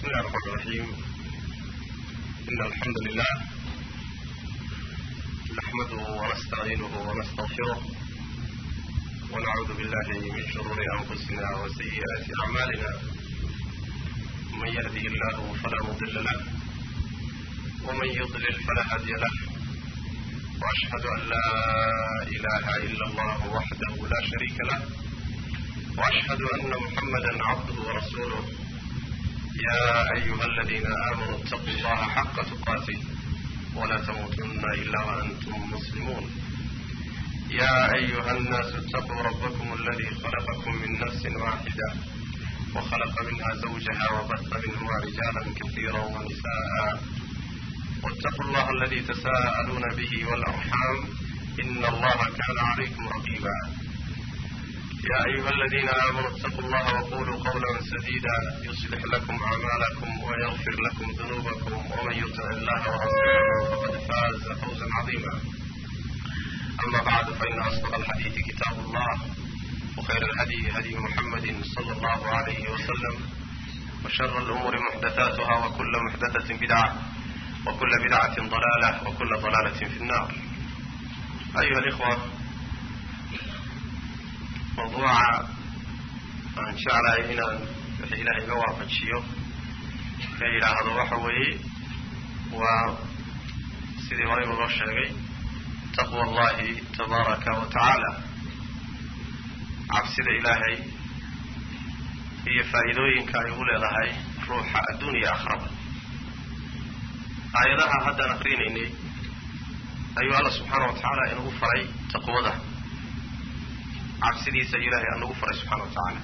الله الرحمن الرحيم إن الحمد لله نحمده ونستعينه ونستغفره ونعوذ بالله من شرور أنفسنا وسيئات أعمالنا من يهده الله فلا مضل له ومن يضلل فلا هادي له وأشهد أن لا إله إلا الله وحده لا شريك له وأشهد أن محمدا عبده ورسوله يا أيها الذين آمنوا اتقوا الله حق تقاته ولا تموتن إلا وأنتم مسلمون يا أيها الناس اتقوا ربكم الذي خلقكم من نفس واحدة وخلق منها زوجها وبث منهما رجالا كثيرا ونساء واتقوا الله الذي تساءلون به والأرحام إن الله كان عليكم رقيبا يا أيها الذين آمنوا اتقوا الله وقولوا قولا سديدا يصلح لكم أعمالكم ويغفر لكم ذنوبكم ومن يطع الله ورسوله فقد فاز فوزا عظيما أما بعد فإن أصدق الحديث كتاب الله وخير الهدي هدي محمد صلى الله عليه وسلم وشر الأمور محدثاتها وكل محدثة بدعة وكل بدعة ضلالة وكل ضلالة في النار أيها الإخوة mawduuca aan jeclahay inaan wix ilaahay iga waafajiyo ka yidhaahdo waxa weeye waa sidii horeyba loo sheegay taqwa allahi tabaaraka wa tacaala cabsida ilaahay iyo faa'iidooyinka ay u leedahay ruuxa adduuniya akhraba aayadaha haddaan akrinaynay ayuu alla subxaana wa tacaala inagu faray taqwada cabsidiisa ilaahay aan nagu faray subxana wa tacaala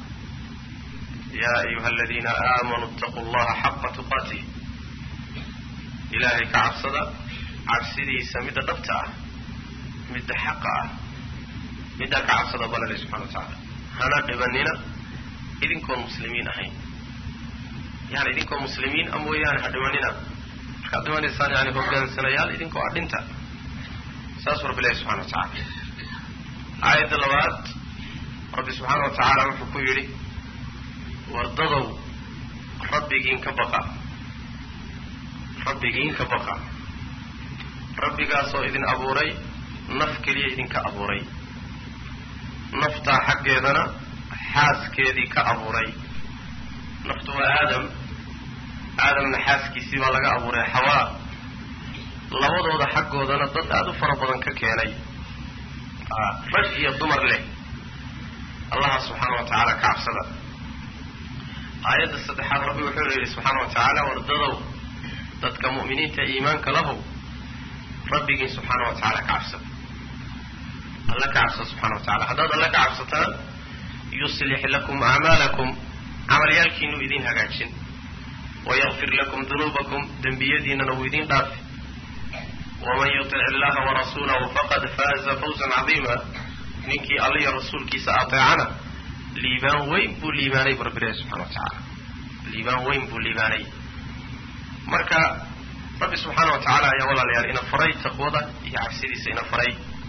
yaa ayuha aladiina aamanuu itaquu llaha xaqa tuqaatih ilaahay ka cabsada cabsidiisa midda dhabta ah midda xaqa ah middaa ka cabsada balale subxana wa tacaala hana dhibanina idinkoon muslimiin ahayn yani idinkoo muslimiin a mooyaane ha dhibanina markaad dhimanaysaan yani hogaansanayaal idinkoo adhinta saasuu rabbi ilahi subxana wa tacaala aayadda labaad rabbi subxaana wa tacaala wuxuu ku yidhi wardadow rabbigiin ka baqa rabbigiin ka baqa rabbigaasoo idin abuuray naf keliya idinka abuuray naftaa xaggeedana xaaskeedii ka abuuray naftu waa aadam aadamna xaaskiisii baa laga abuuray xawaa labadooda xaggoodana dad aada u fara badan ka keenay rag iyo dumar leh allaha subxaana wa tacaala ka cabsada aayadda saddexaad rabbi wuxuu yidhi subxaana wa tacaala wardadow dadka mu'miniinta iimaanka lahow rabbigiin subxaana wa tacaala ka cabsada alla ka cabsada subxana wa tacala haddaad alla ka cabsataan yuslix lakum acmaalakum camalyaalkiinuu idin hagaajin wayakfir lakum dunuubakum dembiyadiinana wuu idin dhaafi waman yutic illaha warasuulahu faqad faaza fawzan cadiima ninkii alla iyo rasuulkiisa ateecana liibaan weyn buu liibaanay bu rabbi ilahi subxana wa tacaala liibaan weyn buu liibaanay marka rabbi subxaana wa tacaala ayaa walaalayaal ina faray taqwada iyo cabsidiisa ina faray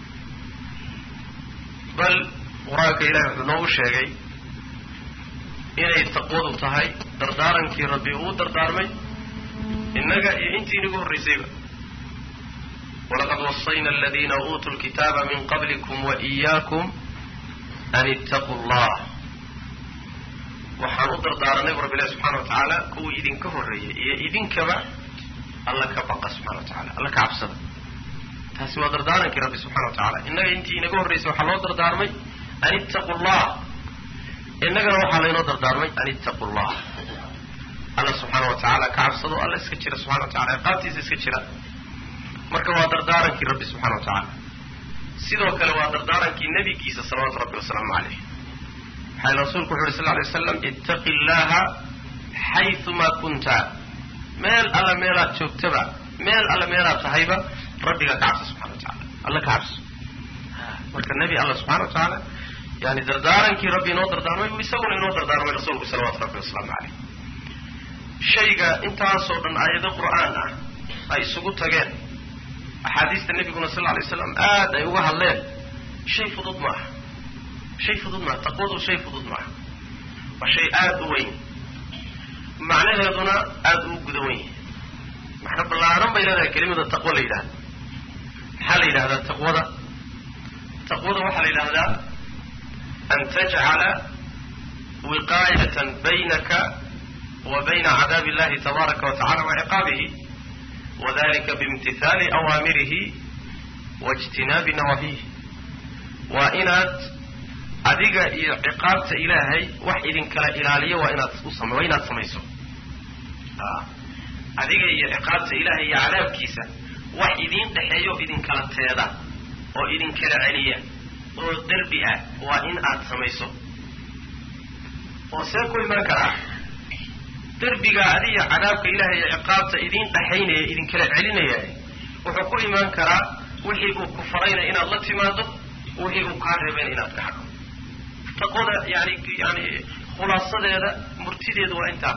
bal qur-aanka ilahi wuxuu noogu sheegay inay taqwadu tahay dardaarankii rabbi uu dardaarmay innaga iyo intii inagu horraysayba walaqad wasayna aladiina uutuu lkitaaba min qablikum waإiyaakum an ittaquu llah waxaan u dardaaranay bu rabbi ilahi subxana wa tacaala kuwii idinka horreeyay iyo idinkaba alla ka baqa subxana wa tacala alla ka cabsada taasi waa dardaarankii rabbi subxana wa tacala innaga intii inaga horraysay waxaa loo dardaarmay an ittaquu llah innagana waxaa laynoo dardaarmay an ittaquu llah alla subxaana wa tacaala ka cabsado alla iska jira subxana wa tacala ciqaabtiisa iska jira marka waa dardaarankii rabbi subxana wa tacaala sidoo kale waa dardaarankii nebigiisa salawaatu rabbi wasalaamu caleyh waxaa rasuulku wuxu uhi sal lay waslam ittaqi llaha xayumaa kunta meel alla meelaad joogtaba meel alla meelaad tahayba rabbigaa ka cabsa subxana wa tacala alla ka cabso marka nebi alla subxana wa tacaala yani dardaarankii rabbi inoo dardaarmay buu isaguna inoo dardaarmay rasuulku salawaatu rabbi wasalaamu caleyh shayga intaasoo dhan aayado qur'aan ah ay isugu tageen axaadiista nebiguna sal lay slam aad ay uga hadleen shay fudud maaha shay fudud maaha taqwadu shay fudud maaha waa shay aada u weyn macnaheeduna aada uu gudawan yahay macno ballaaran bay leedahay kelimada taqwo la yidhahda maxaa la yidhahdaa taqwada taqwada waxaa la yidhahdaa an tajcala wiqaayatan baynaka wa bayna cadaabi illahi tabaaraka wa tacala wa ciqaabihi wadalika biimtithaali awaamirihi waijtinaabi nawaahihi waa inaad adiga iyo ciqaabta ilaahay wax idinkala ilaaliyo waa inaad usam waa inaad samayso adiga iyo ciqaabta ilaahay iyo cadaabkiisa wax idiin dhexeeyo idinkala teeda oo idinkala celiya oo derbi ah waa in aad samayso oo see ku imaan karaa derbiga adiga cadaabka ilaahay iyo ciqaabta idiin dhexaynaya idinkala celinaya wuxuu ku imaan karaa wixii uu ku farayna inaad la timaado wixii uu kaa reebeen inaad ka hadho taqwada yani yani khulaasadeeda murtideedu waa intaa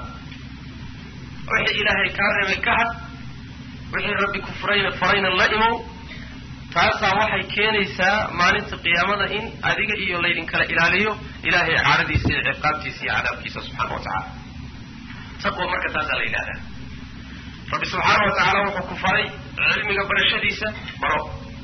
wixii ilaahay kaa reebay ka had wixii rabbi ku furayna farayna la imow taasaa waxay keenaysaa maalinta qiyaamada in adiga iyo laydinkala ilaaliyo ilaahay caadadiisa iyo ciqaabtiisa iyo cadaabkiisa subxaana wa tacaala taqwa marka taasaa la yidhahdaa rabbi subxaana wa tacaala wuxuu ku faray cilmiga barashadiisa baro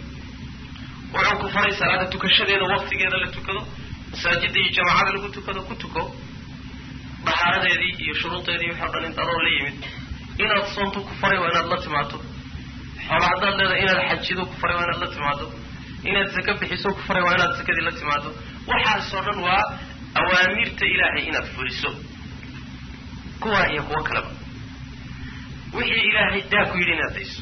wuxuu ku faray salaada tukashadeeda waktigeeda la tukado masaajida iyo jamaacada lagu tukado ku tuko dahaaradeedii iyo shuruudeedii waxoo dhan int adoo la yimid inaad soonto ku faray waa inaad la timaado xoola haddaad leedahay inaad xajido ku faray waa inaad la timaado inaad saka bixiso ku faray waa inaad sakadii la timaado waxaasoo dhan waa awaamirta ilaahay inaad fuliso kuwaa iyo kuwo kaleba wixii ilaahay daa ku yidhi inaad dayso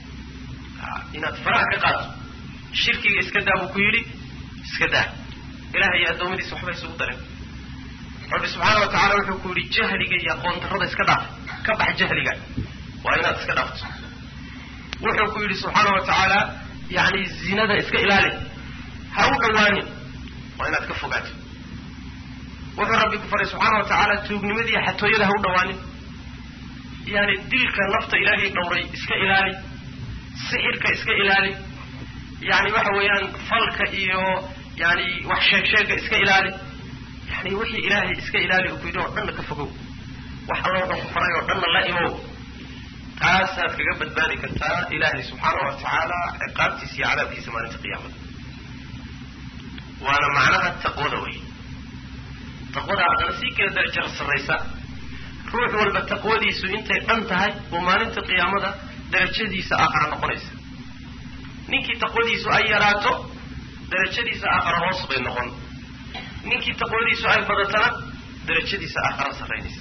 inaad faraha ka qaato shirkiga iska daa buu ku yidhi iska daa ilahay iyo addoommadiisa waxba isugu darin rabbi subxaana wa tacala wuxuu ku yidhi jahliga iyo aqoon darrada iska dhaaf ka bax jahliga waa inaad iska dhaafto wuxuu ku yidhi subxaana wa tacaala yani zinada iska ilaali ha u dhawaanin waa inaad ka fogaato wuxuu rabbi ku faray subxaana wa tacaala tuugnimadiiyo xatooyada ha u dhawaanin yani dilka nafta ilaahay dhowray iska ilaali sixirka iska ilaali yani waxa weeyaan falka iyo yani wax sheeg sheega iska ilaali yani wixii ilaahay iska ilaali uu ku yidhi oo dhanna ka fogow wax alla wuxuu ku faray oo dhanna la imow taasaad kaga badbaadi kartaa ilaahay subxaana wa tacaala ciqaabtiisa iyo cadaabkiisa maalinta qiyaamada waana macnaha taqwada wey taqwada haddana sii kala darajar sarraysa ruux walba taqwadiisu intay dhan tahay oo maalinta qiyaamada darajadiisa aakhara noqonaysa ninkii taqwadiisu ay yaraato darajadiisa aakhara hoos bay noqon ninkii taqwadiisu ay badatana darajadiisa aakhara sarraynaysa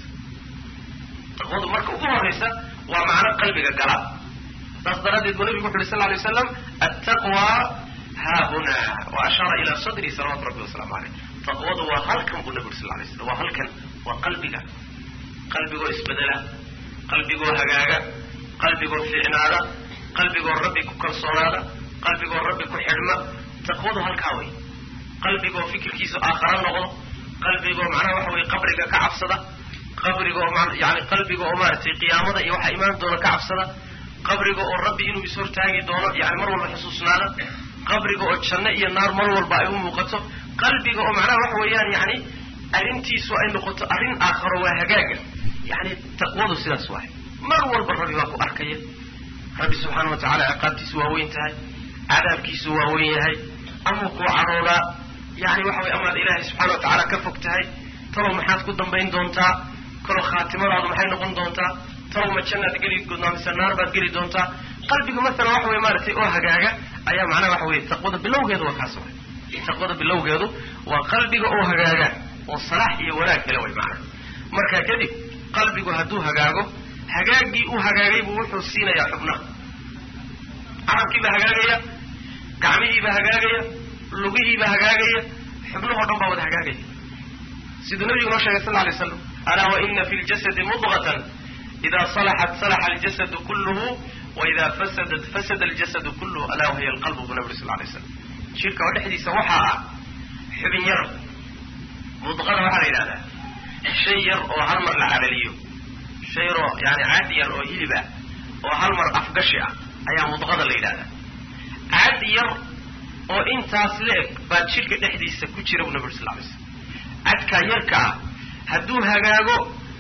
taqwadu marka ugu horraysa waa macno qalbiga gala saas daraaddeed buu nabigu wuxu uhi sal ly waslam attaqwa haahuna wa ashaara ila sadri salawatu rabbi wasalaamu caleyh taqwadu waa halkan buu nabi uri sal lay slam waa halkan waa qalbiga qalbigoo isbedela qalbigoo hagaaga qalbigoo fiicnaada qalbigoo rabbi ku kalsoonaada qalbigoo rabbi ku xidhma taqwadu halkaa wey qalbigoo fikirkiisu aakhara noqdo qalbigoo macnaha waxa weye qabriga ka cabsada qabriga oo yani qalbiga oo maaragtay qiyaamada iyo waxaa imaan doona ka cabsada qabriga oo rabbi inuu ishortaagi doono yani mar walba xusuusnaada qabriga oo janno iyo naar mar walba ay u muuqato qalbiga oo macnaha waxa weeyaan yani arrintiisu ay noqoto arrin aakharo waa hagaaga yani taqwadu sidaas waay mar walba rabbi baa ku arkaya rabbi subxaana wa tacala ciqaabtiisu waa weyn tahay cadaabkiisu waa weyn yahay ama kuu cadhoodaa yani waxa way amaad ilaahay subxana wa tacaala ka fog tahay talow maxaad ku dambayn doontaa kalow khaatimadaadu maxay noqon doontaa talow ma jannaad geli doontaa mise naar baad geli doontaa qalbiga masalan waxa weye maaragtay oo hagaaga ayaa macnaha waxa weye taqwada bilowgeedu waa kaas way taqwada bilowgeedu waa qalbiga oo hagaaga oo salaax iyo wanaag hela way macnaha marka kadib qalbigu hadduu hagaago hagaagii u hagaagay buu wuxuu siinayaa xubnaha carabkiibaa hagaagaya gacmihiibaa hagaagaya lugihiibaa hagaagaya xubnahoo dhan baa wada hagaagaya siduu nabigu noo sheegay sal ly slam alaa waina fi ljasadi mudqatan ida salaxat salaxa aljasadu kulluhu waida fasadat fasada aljasadu kulluhu alaa wahiya alqalbu buu nabi uri sal lay slam jirka oo dhexdiisa waxaa ah xubin yar mudqada waxaa la yidhahdaa shay yar oo hal mar la cadhaliyo shay yaroo yani caad yar oo hilib ah oo hal mar afgashi ah ayaa mudqada la yidhahdaa caad yar oo intaas la-eg baa jidhka dhexdiisa ku jira buu nabi uri sal lay slam cadkaa yarka ah hadduu hagaago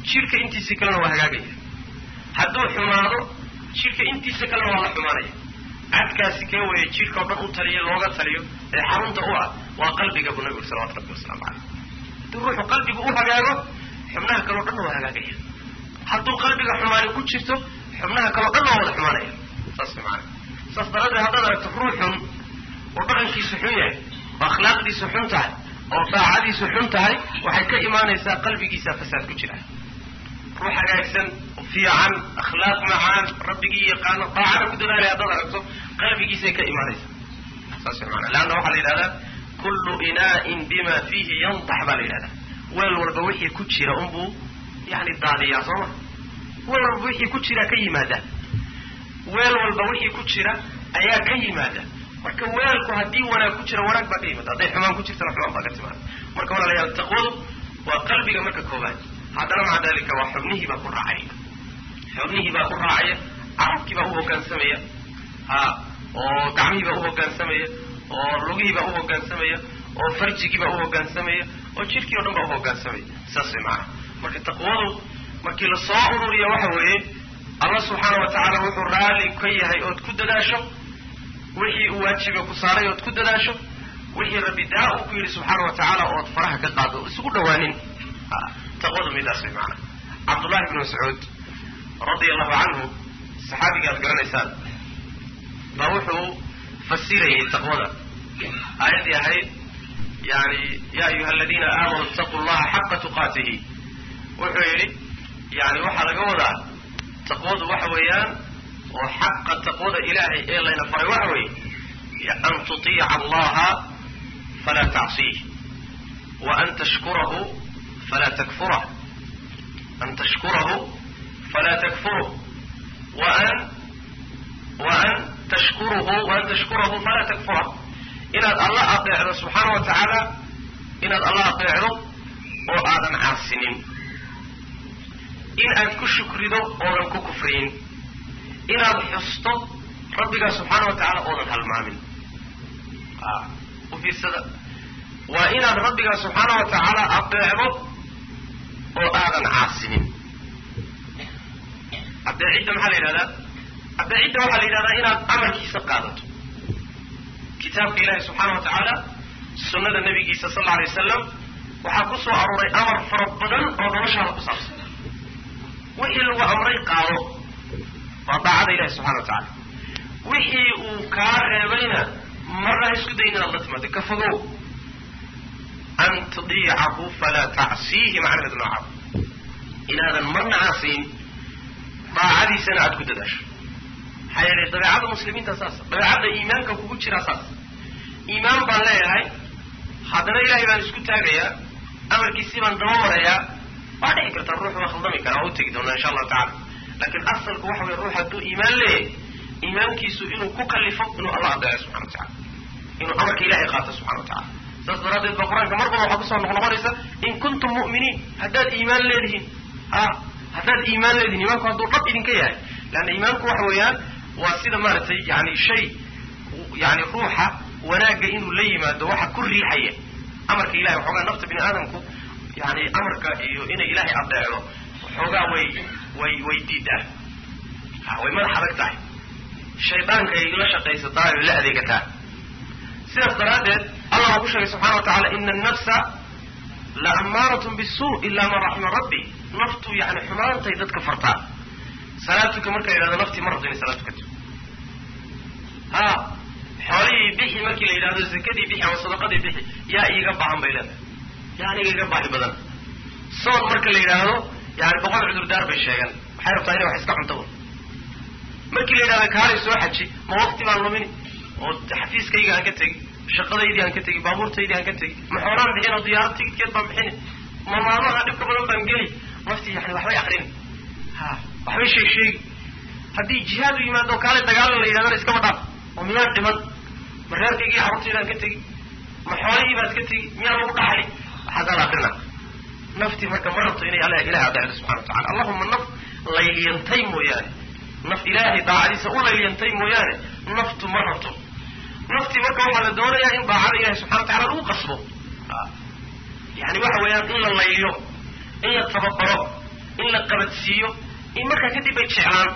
jidhka intiisa kalena waa hagaagaya hadduu xumaado jidhka intiisa kalena waa la xumaanaya cadkaasi kee weeye jidhka o dhan u taliyo looga taliyo ee xarunta u ah waa qalbiga buu nabigu salawatu rabbi wasalaamu caleyh hadduu ruuxu qalbigu u hagaago xubnaha kaleo dhanna waa hagaagaya hadduu qalbiga xumaani ku jirto xubnaha kaleo dhan waa wada xumaanaya saas maana saas daraaddeed haddaad aragto ruux xun oo dhaqankiisu xun yahay oo akhlaaqdiisu xun tahay oo daacadiisu xun tahay waxay ka imaanaysaa qalbigiisa fasaad ku jira ruux hagaagsan fiican akhlaaq macaan rabbigii yaqaano daacada ku dadaalaya haddaad aragto qalbigiisay ka imaanaysaa saas maana leanna waxaa la yidhahdaa kullu inaa'in bima fiihi yandax baa la yidhahdaa weel walba wixii ku jira unbuu yani daadiyaa soo ma weel walba wixii ku jira ka yimaada weel walba wixii ku jira ayaa ka yimaada marka weelku haddii wanaag ku jira wanaag baa ka yimaada hadday xumaan ku jirtana xumaan baa ka timaada marka walaalayaal taqwadu waa qalbiga marka koobaad haddana maca dalika waa xubnihii baa ku raacaya xubnihii baa ku raacaya carabkii baa u hoggaansamaya ha oo gacmihii baa u hoggaansamaya oo lugihii baa u hoggaansamaya oo farjigii baa u hoggaansamaya oo jidhkii o dhan baa u hoggaansamaya saas way macana marka taqwadu markii la soo ururiya waxa weeye allah subxaana wa tacaala wuxuu raalli ka yahay ood ku dadaasho wixii uu waajiba ku saaray ood ku dadaasho wixii rabbi daa uu ku yidhi subxaana wa tacaala ood faraha ka qaado isugu dhawaanin taqwadu midaas way macana cabdullahi bni mascuud radia allahu canhu saxaabiga aad garanaysaan baa wuxuu fasirayay taqwada aayaddii ahayd yani ya ayuha aladiina aamanuu itaquu llaha xaqa tuqaatihi wuxuu yidhi yani waxaa laga wadaa taqwadu waxa weeyaan oo xaqa taqwada ilaahay ee layna faray waxa weeye an tutiica allaha falaa tacsiih wa an tashkurahu falaa takfurah an tashkurahu falaa takfuruh wa an wa an tashkuruhu waan tashkurahu falaa takfurah inaad alla adeecdo subxaana wa tacaala inaad alla adeecdo oo aadan caasinin in aad ku shukrido oodan ku kufriyin inaad xusto rabbigaa subxaana wa tacaala oodan halmaamin u fiirsada waa inaad rabbigaa subxaana wa tacaala adeecdo oo aadan caasinin adeecidda maxaa la yidhahdaa adeecidda waxaa la yidhahdaa inaad amarkiisa qaadato kitaabka ilaahi subxaana wa tacaala sunnada nabigiisa sal alla alay wasalam waxaa ku soo arooray amar fara badan oo noloshaada ku saabsan wixii lagu amray qaado waa daacada ilahi subxana wa tacaala wixii uu kaa reebayna marna ha isku dayin inaad la timaado ka fogow an tudiicahu falaa tacsiihi macnaheedu noocaab inaadan marna caasiin daacadiisana aada ku dadaasho maxaa yeelay dabeecadda muslimiinta saas dabeecadda iimaanka kugu jiraa saas iimaan baan leeyahay haddana ilahay baan isku taagayaa amarkiisii baan daba marayaa waa dhici kartaa ruux waa khaldami karaa waa u tegi doonaa insha allahu tacala laakiin asalku waxa weye ruux hadduu iimaan leeyahay iimaankiisu inuu ku kalifo inuu allah adeeco subxana wa tacala inuu amarka ilahay qaato subxana wa tacala saas daraaddeed ba qur-aanka mar badan waxaa kusoo noqnoqonaysa in kuntum mu'miniin haddaad iimaan leedihiin a haddaad iimaan leedihin iimaanku hadduu dhab idinka yahay leanna iimaanku waxa weeyaan waa sida maaragtay yani shay yani ruuxa wanaagga inuu la yimaado waxa ku riixaya amarka ilahay waxoogaa nafta bini aadamku yani amarka iyo inay ilaahay adeecdo waxoogaa way way way diidaa way madax adag tahay shaydaanka ay la shaqaysataa oy la adeegataa sidaas daraaddeed allah waa ku sheegay subxana wa tacala ina annafsa la ammaaratun bisu ila man raxima rabbi naftu yani xumaantay dadka fartaa salaadtuka marka la yidhahdo naftii ma rabto inay salaad tukato ha xoolihii bixi markii la yidhahdo zakadii bixi ama sadaqadii bixi yaa iiga baahan bay leedahay yaa aniga iga baahi badan soon marka la yidhaahdo yani boqol cudurdaar bay sheegan waxay rabtaa inay wax iska cunto un markii la yidhahdo kaalay soo xaji ma waqti baan lumini oo xafiiskayga aan ka tegi shaqadaydii aan ka tegi baabuurtaydii aan ka tegi ma xoolaan bixin oo diyaarad tigidkeed baan bixini ma maalmaha dhibka badan baan geli naftii yani waxbay akrini ha waxbay sheeg sheegi haddii jihaad u yimaado kaalay dagaalan la yidhahdana iskama dhaaf oo miyaan dhiman ma reerkaygii carruurtaydaan ka tegi ma xoolihii baad ka tegi miyaan lagu dhaxli waxaasaan akrina naftii marka ma rabto inay alla ilahay adeecdo subxana wa tacala allahuma naf layliyantay mooyaane naf ilaahay daacadiisa u layliyantay mooyaane naftu ma rabto naftii marka waxaa la doonayaa in daacada ilahay subxana wa tacala lagu qasbo yani waxa weeyaan in la layliyo in la tababaro in la qabadsiiyo in markaa kadib bay jeclaan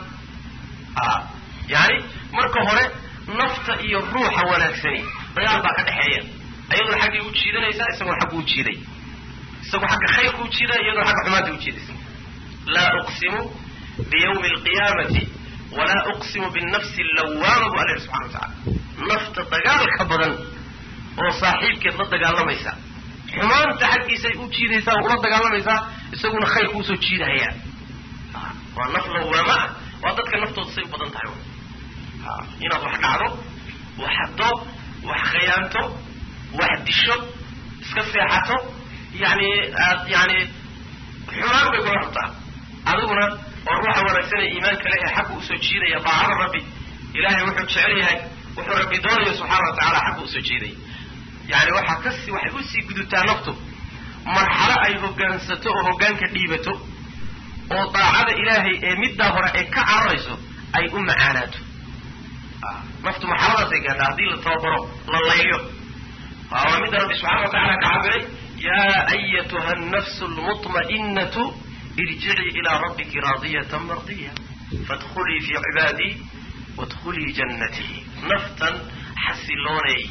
yani marka hore nafta iyo ruuxa wanaagsani dagaal baa ka dhexeeya iyadoo xaggay u jiidanaysaa isagoo xaggu u jiiday isagoo xagga khayrka u jiidaya iyadoo xagga xumaanta u jiidaysa laa uqsimu biyawmi alqiyaamati walaa uqsimu binafsi allawaama bu alla yihi subxana wa tacala nafta dagaalka badan oo saaxiibkeed la dagaalamaysa xumaanta xaggiisay u jiidaysaa oo ula dagaalamaysaa isaguna khayrka usoo jiidahayaa waa naf lawaama ah waa dadka naftooda say u badan tahay inaad wax dhacdo wax haddo wax khayaanto wax disho iska seexato yani aad yani xumaan bay kula rabtaa adiguna oo ruuxa wanaagsan ee iimaanka leh ee xagga usoo jiidaya daacada rabbi ilahay wuxuu jecel yahay wuxuu rabbi doonayo subxaana wa tacala xagga usoo jiidaya yani waxaa kasi waxay usii gudutaa naftu marxalo ay hogaansato oo hogaanka dhiibato oo daacada ilaahay ee middaa hore ay ka cararayso ay u macaanaato naftu marxaladaasay gaadhaa haddii la tababaro la layliyo waa midda rabbi subxana wa tacala ka cabiray yaa ayatuha annafsu lmutma'inatu irjicii ilaa rabbiki raadiyatan mardiya faadkhulii fii cibaadii waadkhulii jannatii naftan xasilooneey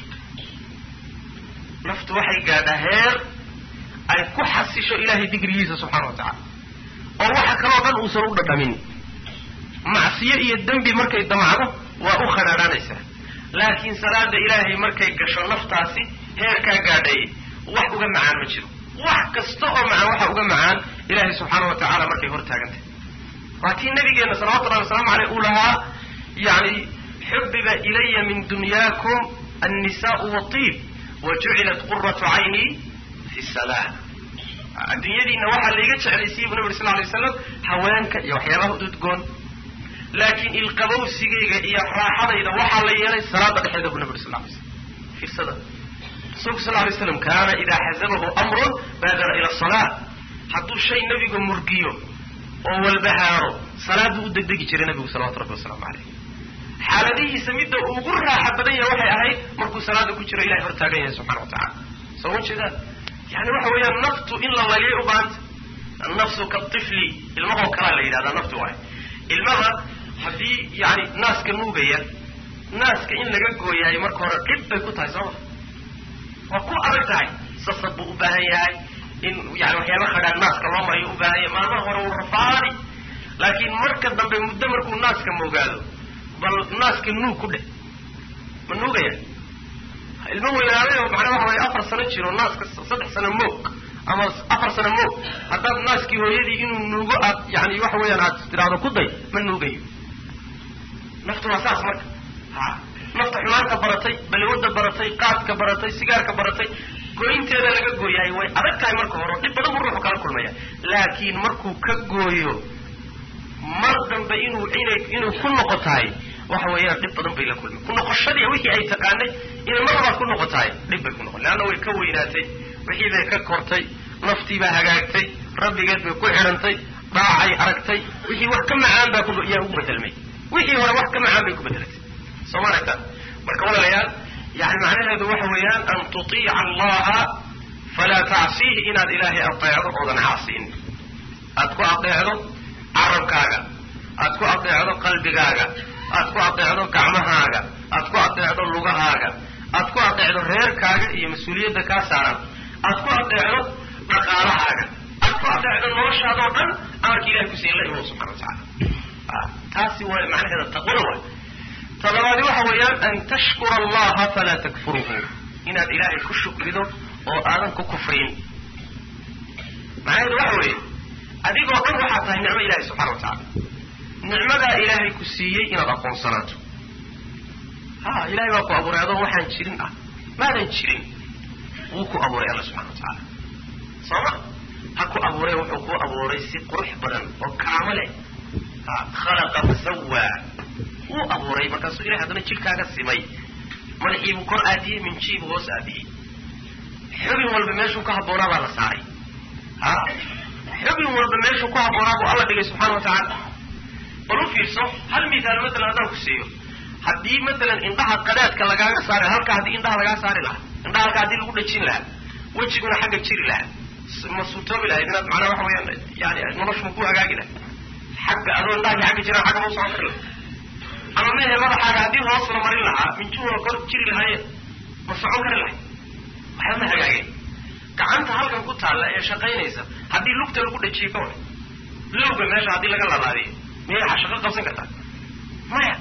naftu waxay gaadhaa heer ay ku xasisho ilahay digrigiisa subxana wa tacala oo waxa kaloo dhan uusan u dhadhamin macsiyo iyo dembi markay damacdo waa u khadhaadhanaysaa laakiin salaada ilaahay markay gasho naftaasi heerkaa gaadhay wax uga macaan ma jiro wax kasta oo macaan waxa uga macaan ilaahay subxaana wa tacala markay hor taagantay waa kii nabigeena salawatullahi wasalaamu aleyh uu lahaa yani xubiba ilaya min dunyaakum annisaau watiib wa jucilat quratu cayni fi salaa adduunyadiina waxaa laiga jeclaysiiye bu nabi sal lay slam haweenka iyo waxyaabaha ududgoon laakiin ilqabowsigayga iyo raaxadayda waxaa la yeelay salaada dhexeeda bu nabi sal lay slam fiirsada rasuulku sal lay slam kaana idaa xasabahu amrun baadara ila salaa hadduu shay nabiga murgiyo oo walbahaaro salaaduu u degdegi jiray nabigu salawatu rabbi wasalaamu caleyh xaaladihiisa midda ugu raaxa badan yahay waxay ahayd markuu salaada ku jiro ilahay hor taagan yahay subxana wa tacala soo ma jeedaan yani waxa weeyaan naftu in la layliyay u baahanta annafsu katifli ilmahoo kalaa la yidhahdaa naftu waay ilmaha haddii yani naaska nuugaya naaska in laga gooyahay marka hore dhib bay ku tahay sooma waa ku adag tahay sasab buu u baahan yahay in yani waxyaaba khadhaan naaska loo marayo u baahan yahay maalmaha hore uu rafaadi laakiin marka dambe muddo markuu naaska moogaado bal naaska nuug ku dheh ma nuugaya ilmo weynaaday macnaa waxa waya afar sano jiro naaska saddex sano moog ama afar sano moog haddaad naaskii hooyadii inuu nuugo aad yani waxa weeyaan aad tidhaahdo ku day ma nuugayo naftu waa saas marka ha nafta xumaanta baratay balwada baratay qaadka baratay sigaarka baratay goynteeda laga gooyahay way adag tahay marka hore dhib badan buu ruuxu kala kulmaya laakiin markuu ka gooyo mar dambe inuu inay inuu ku noqo tahay waxa weeyaan dhib badan bay la kulmay ku noqoshadii wixii ay taqaanay inay mar labaad ku noqo tahay dhib bay ku noqon leanna way ka weynaatay wixii bay ka kortay naftii baa hagaagtay rabbigeed bay ku xidhantay dhaacay aragtay wixii wax ka macaan baa kuyaa ugu bedelmay wixii hore wax ka macaan bay ku bedelatay soo ma aragta marka walaalayaal yani macnaheedu waxa weeyaan an tutiica allaha falaa tacsiihi inaad ilaahay adeecdo oodan caasiin aad ku adeecdo carabkaaga aad ku adeecdo qalbigaaga aad ku adeecdo gacmahaaga aad ku adeecdo lugahaaga aad ku adeecdo reerkaaga iyo mas-uuliyadda kaa saaran aad ku adeecdo dhaqaalahaaga aad ku adeecdo noloshaada oo dhan amarka ilahay kusiin la imo subxana wa tacala taasi waa macnaheeda taqwada waay talabaadi waxa weeyaan an tashkura allaha falaa takfuruhu inaad ilaahay ku shukrido oo aadan ku kufriin macnaheedu waxa weeye adigoo dhan waxaa tahay nicmo ilahay subxana wa tacala nicmadaa ilaahay ku siiyey inaad aqoonsanaato ha ilahay baa ku abuuray adoo waxaan jirin ah maadan jirin wuu ku abuuray alla subxana wa tacaala soo ma ha ku abuuray wuxuu ku abuuray si qurux badan oo karaamo leh ha khalaqa fasawaa wuu abuuray markaasuu ilahay haddana jidhkaaga simay madaxiibuu kor aadiyey minjiibuu hoos aadiyey xubin walba meeshuu ka habboonaa baa la saaray ha xubin walba meeshuu ku habboonaa buu alla dhigay subxana wa tacaala bal u fiirso hal misaal matalan haddaan ku siiyo haddii matalan indhaha qadaadka lagaaga saari halka haddii indhaha lagaa saari lahaa indhaha halka haddii lagu dhajin lahaa wejiguna xagga jiri lahaa ma suurtoobi lahayd inaad macnaha waxa weyaan yani noloshu ma ku hagaagi lahayd xagga adoo indhahagi xagga jiraan xagga ma u socon kari lahay ama mehe madaxaaga haddii hoos la marin lahaa minjuuna kor jiri lahaayeen ma socon kari lahay waxba ma hagaageen gacanta halkan ku taalla ee shaqaynaysa haddii lugta lagu dhajiyo ka war lowga meesha haddii laga labaadiyo miyay shaqo qabsan kartaa maya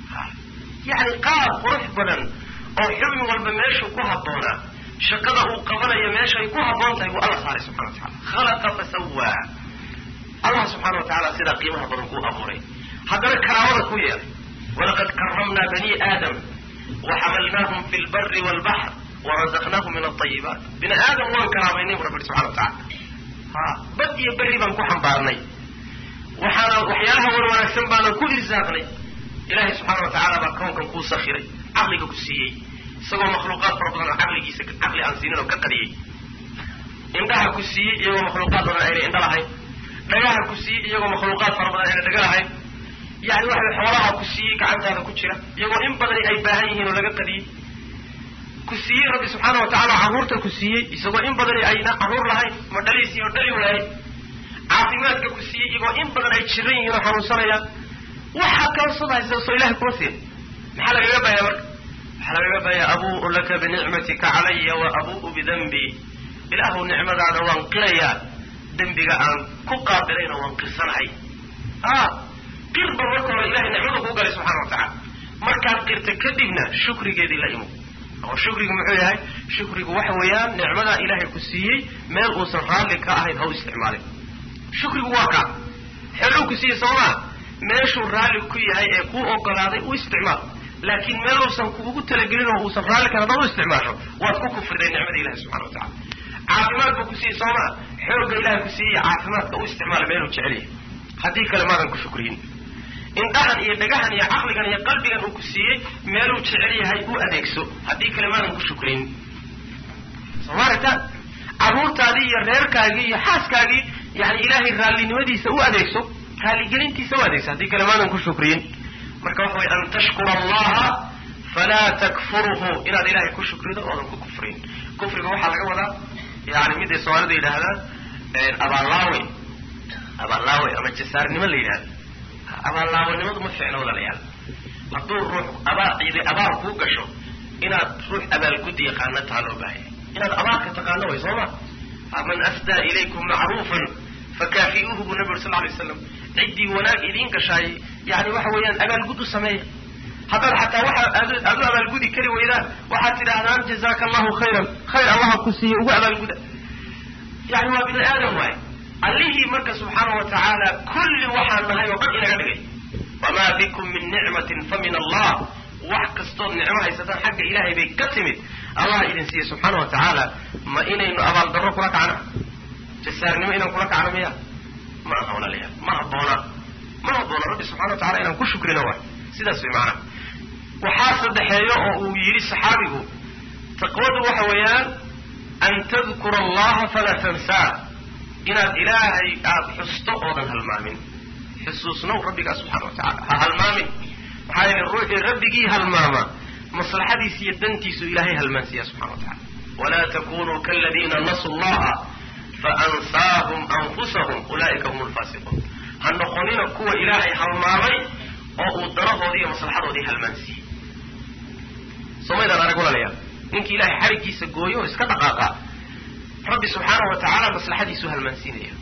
yani qaab qurux badan oo xubin walba meeshuu ku habboonaa shaqada uu qabanayo meeshay ku habboon tahay buu alla saaray subxana wa tacala khalaqa fasawaa allah subxaana wa tacaala sidaa qiimaha badan kuu abuuray haddana karaamada ku yeelay walaqad karamnaa bani aadam waxamalnaahum fi lbari waalbaxr warazaqnaahum min alayibaat bini aadam waan karaamaynay bu rabbi subxana wa tacala ha bad iyo berri baan ku xambaarnay waxaana waxyaalaha wan wanaagsan baanan ku irsaaqnay ilaahay subxaana wa tacaala baa kownkan kuu sakiray caqliga ku siiyey isagoo makhluuqaad fara badan oo caqligiisa caqli aan siinin oo ka qadiyey indhaha ku siiyey iyagoo makhluuqaad badan ayna indha lahayn dhagaha ku siiyey iyagoo makhluuqaad fara badan ayna dhaga lahayn yani waxa xoolaha ku siiyey gacantaada ku jira iyagoo in badani ay baahan yihiin oo laga qadiyey ku siiyey rabbi subxaana wa tacaala carruurta ku siiyey isagoo in badani ayna carruur lahayn ma dhaliisi oo dhali lahayn caafimaadka ku siiyey iyagoo in badan ay jiran yihiin oo xanuunsanayaan waxaa kaasodahaysa soo ilahay kuma siin maxaa lagaga baaya marka waxaa lagaga baaya abuu laka binicmatika calaya wa abuu bidanbi ilaahu nicmadaada waan qirayaa dembiga aan ku qaabilayna waan qirsanahay a qirba marka hore ilahay nicmada kuu galay subxana wa tacala markaad qirta kadibna shukrigeedii la imo oo shukrigu muxuu yahay shukrigu waxa weeyaan nicmadaa ilaahay ku siiyey meel uusan raalli ka ahayn ha u isticmaalin shukrigu waa kaa xeluu ku siiyey soomaa meeshuu raalli ku yahay ee kuu ogolaaday u isticmaal laakiin meel uusan kuugu talagelin oo uusan raalli kan haddaad u isticmaasho waad ku kufriday nicmada ilahi subxana wa tacala caafimaad buu ku siiyey sooma xoogga ilahay ku siiyey caafimaadka u isticmaala meeluu jecel yahay haddii kale maadan ku shukriyin indhahan iyo dhagahan iyo caqligan iyo qalbigan uu ku siiyey meeluu jecel yahay u adeegso haddii kale maadan ku shukrin soo maaragta carruurtaadii iyo reerkaagii iyo xaaskaagii yani ilaahay raallinimadiisa u adeegso raaligelintiisa u adeegso haddii kale maadan ku shukriyin marka waxa way an tashkura allaha falaa takfuruhu inaad ilahay ku shukrido oodan ku kufrin kufriga waxaa laga wadaa yani miday soomaalida yidhaahdaan abaallaawe abaallaawe ama jasaarnimo la yidhahdo abaallaawanimadu ma fiicno walaalayaal hadduu ruux abaa cidi abaal kuu gasho inaad ruux abaalgudi yaqaana taha loo baahaya inaad abaalka taqaano way soo ma man asdaa ilaykum macruufan fakaafi'uuhu buu nabi uri sal lay slam ciddii wanaag idiin gashaay yani waxa weeyaan abaalgud u sameeya haddaad xataa waxa aad u abaalgudi kari weydaan waxaad tidhaahdaan jazaaka allahu khayran khayr allaha ku siiye ugu abaalguda yani waa bini aadam waaye allihii marka subxaana wa tacaala kulli waxaan nahay oo dhan inaga dhigay wamaa bikum min nicmatin fa min allah wax kastood nicmo haysataan xagga ilaahay bay ka timid allah idin siiye subxaana wa tacaala ma inaynu abaaldarro kula kacno jasaarnimo inaan kula kacno miya ma aha walaalayaal ma habboona ma habboona rabbi subxana wa tacala inaan ku shukrino waay sidaas way macnaha waxaa saddexeeyo oo uu yidhi saxaabigu taqwadu waxa weeyaan an tadkura allaha falaa tansaa inaad ilaahay aada xusto oodan halmaamin xusuusnow rabbigaa subxana wa tacala ha halmaamin maxaa yeele ruuxii rabbigii halmaama maslaxadiisa iyo dantiisu ilaahay halmaansiiya subxana wa tacala walaa takunuu kaladiina nasuu llaha faansaahum anfusahum ulaa'ika hum lfaasiquun ha noqonina kuwa ilaahay halmaamay oo uu danahoodii iyo maslaxadoodii halmaansiiyey somaydaan arag walaalayaal ninkii ilahay xarigiisa gooyo oo iska dhaqaaqa rabbi subxaana wa tacaala maslaxadiisu halmaansiinaya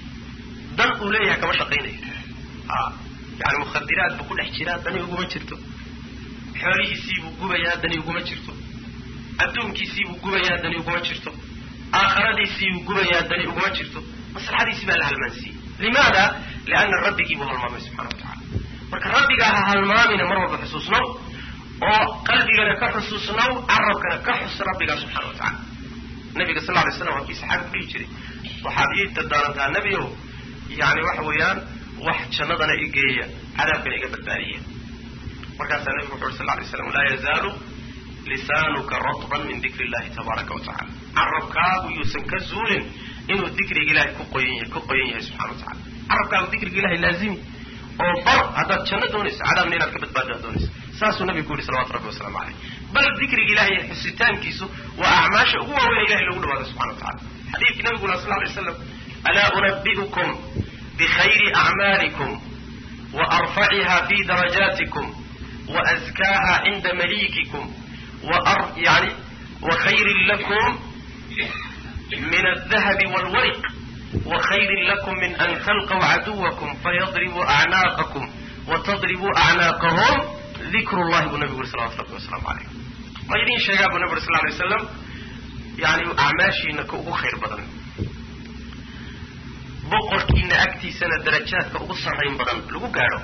dan uu leeyahay kama shaqaynayo a yani mukhadiraad buu ku dhex jiraa dani uguma jirto xoolihiisiibuu gubayaa dani uguma jirto adduunkiisiibuu gubayaa dani uguma jirto aakhiradiisiibuu gubayaa dani uguma jirto maslaxadiisii baa la halmaansiiyey limaada lianna rabbigii buu halmaamay subxana wa tacala marka rabbigaa ha halmaamina mar walba xusuusnow oo qalbigana ka xusuusnow carabkana ka xus rabbigaa subxana wa tacala nabiga sal lay slam waa kii saxaabi ku dhihi jiray waxaad ii dadaarantaa nebiow yani waxa weeyaan wax jannadana igeeya cadaabkana iga badbaadiya markaasaa nabigu wuxu uri sal lay slam laa yazaalu lisaanuka ratban min dikri illahi tabaaraka wa tacala carabkaagu yuusan ka zuulin inuu dikriga ilahay ku qoyan ku qoyan yahay subxana wa tacala carabkaagu dikriga ilahay laazimi oo bar haddaad janno doonayso cadaabna inaad ka badbaado ad doonayso saasuu nabigu ku yihi salawatu rabbi wasalaamu caleyh bal dikriga ilahay xusitaankiisu waa acmaasha ugu waaweyn ilahay lagu dhawaado subxana wa tacala xadiidkii nabiguna sal lay slam alaa unabi'ukum bikhayri acmaalikum wa arfaciha fi darajaatikum wa askaaha cinda maliikikum yani wa khayrin lakum min aldahabi walwariq wa khayrin lakum min an talqaw caduwakum fayadribuu acnaaqakum wa tadribuu acnaaqahum dikru llahi buu nabigu uri salawatu rabbi wasalaamu calayh ma idin sheegaa buu nabi uri sal lay waslam yani acmaashiina ka ugu khayr badan boqorkiina agtiisana darajaadka ugu sarrayn badan lagu gaadho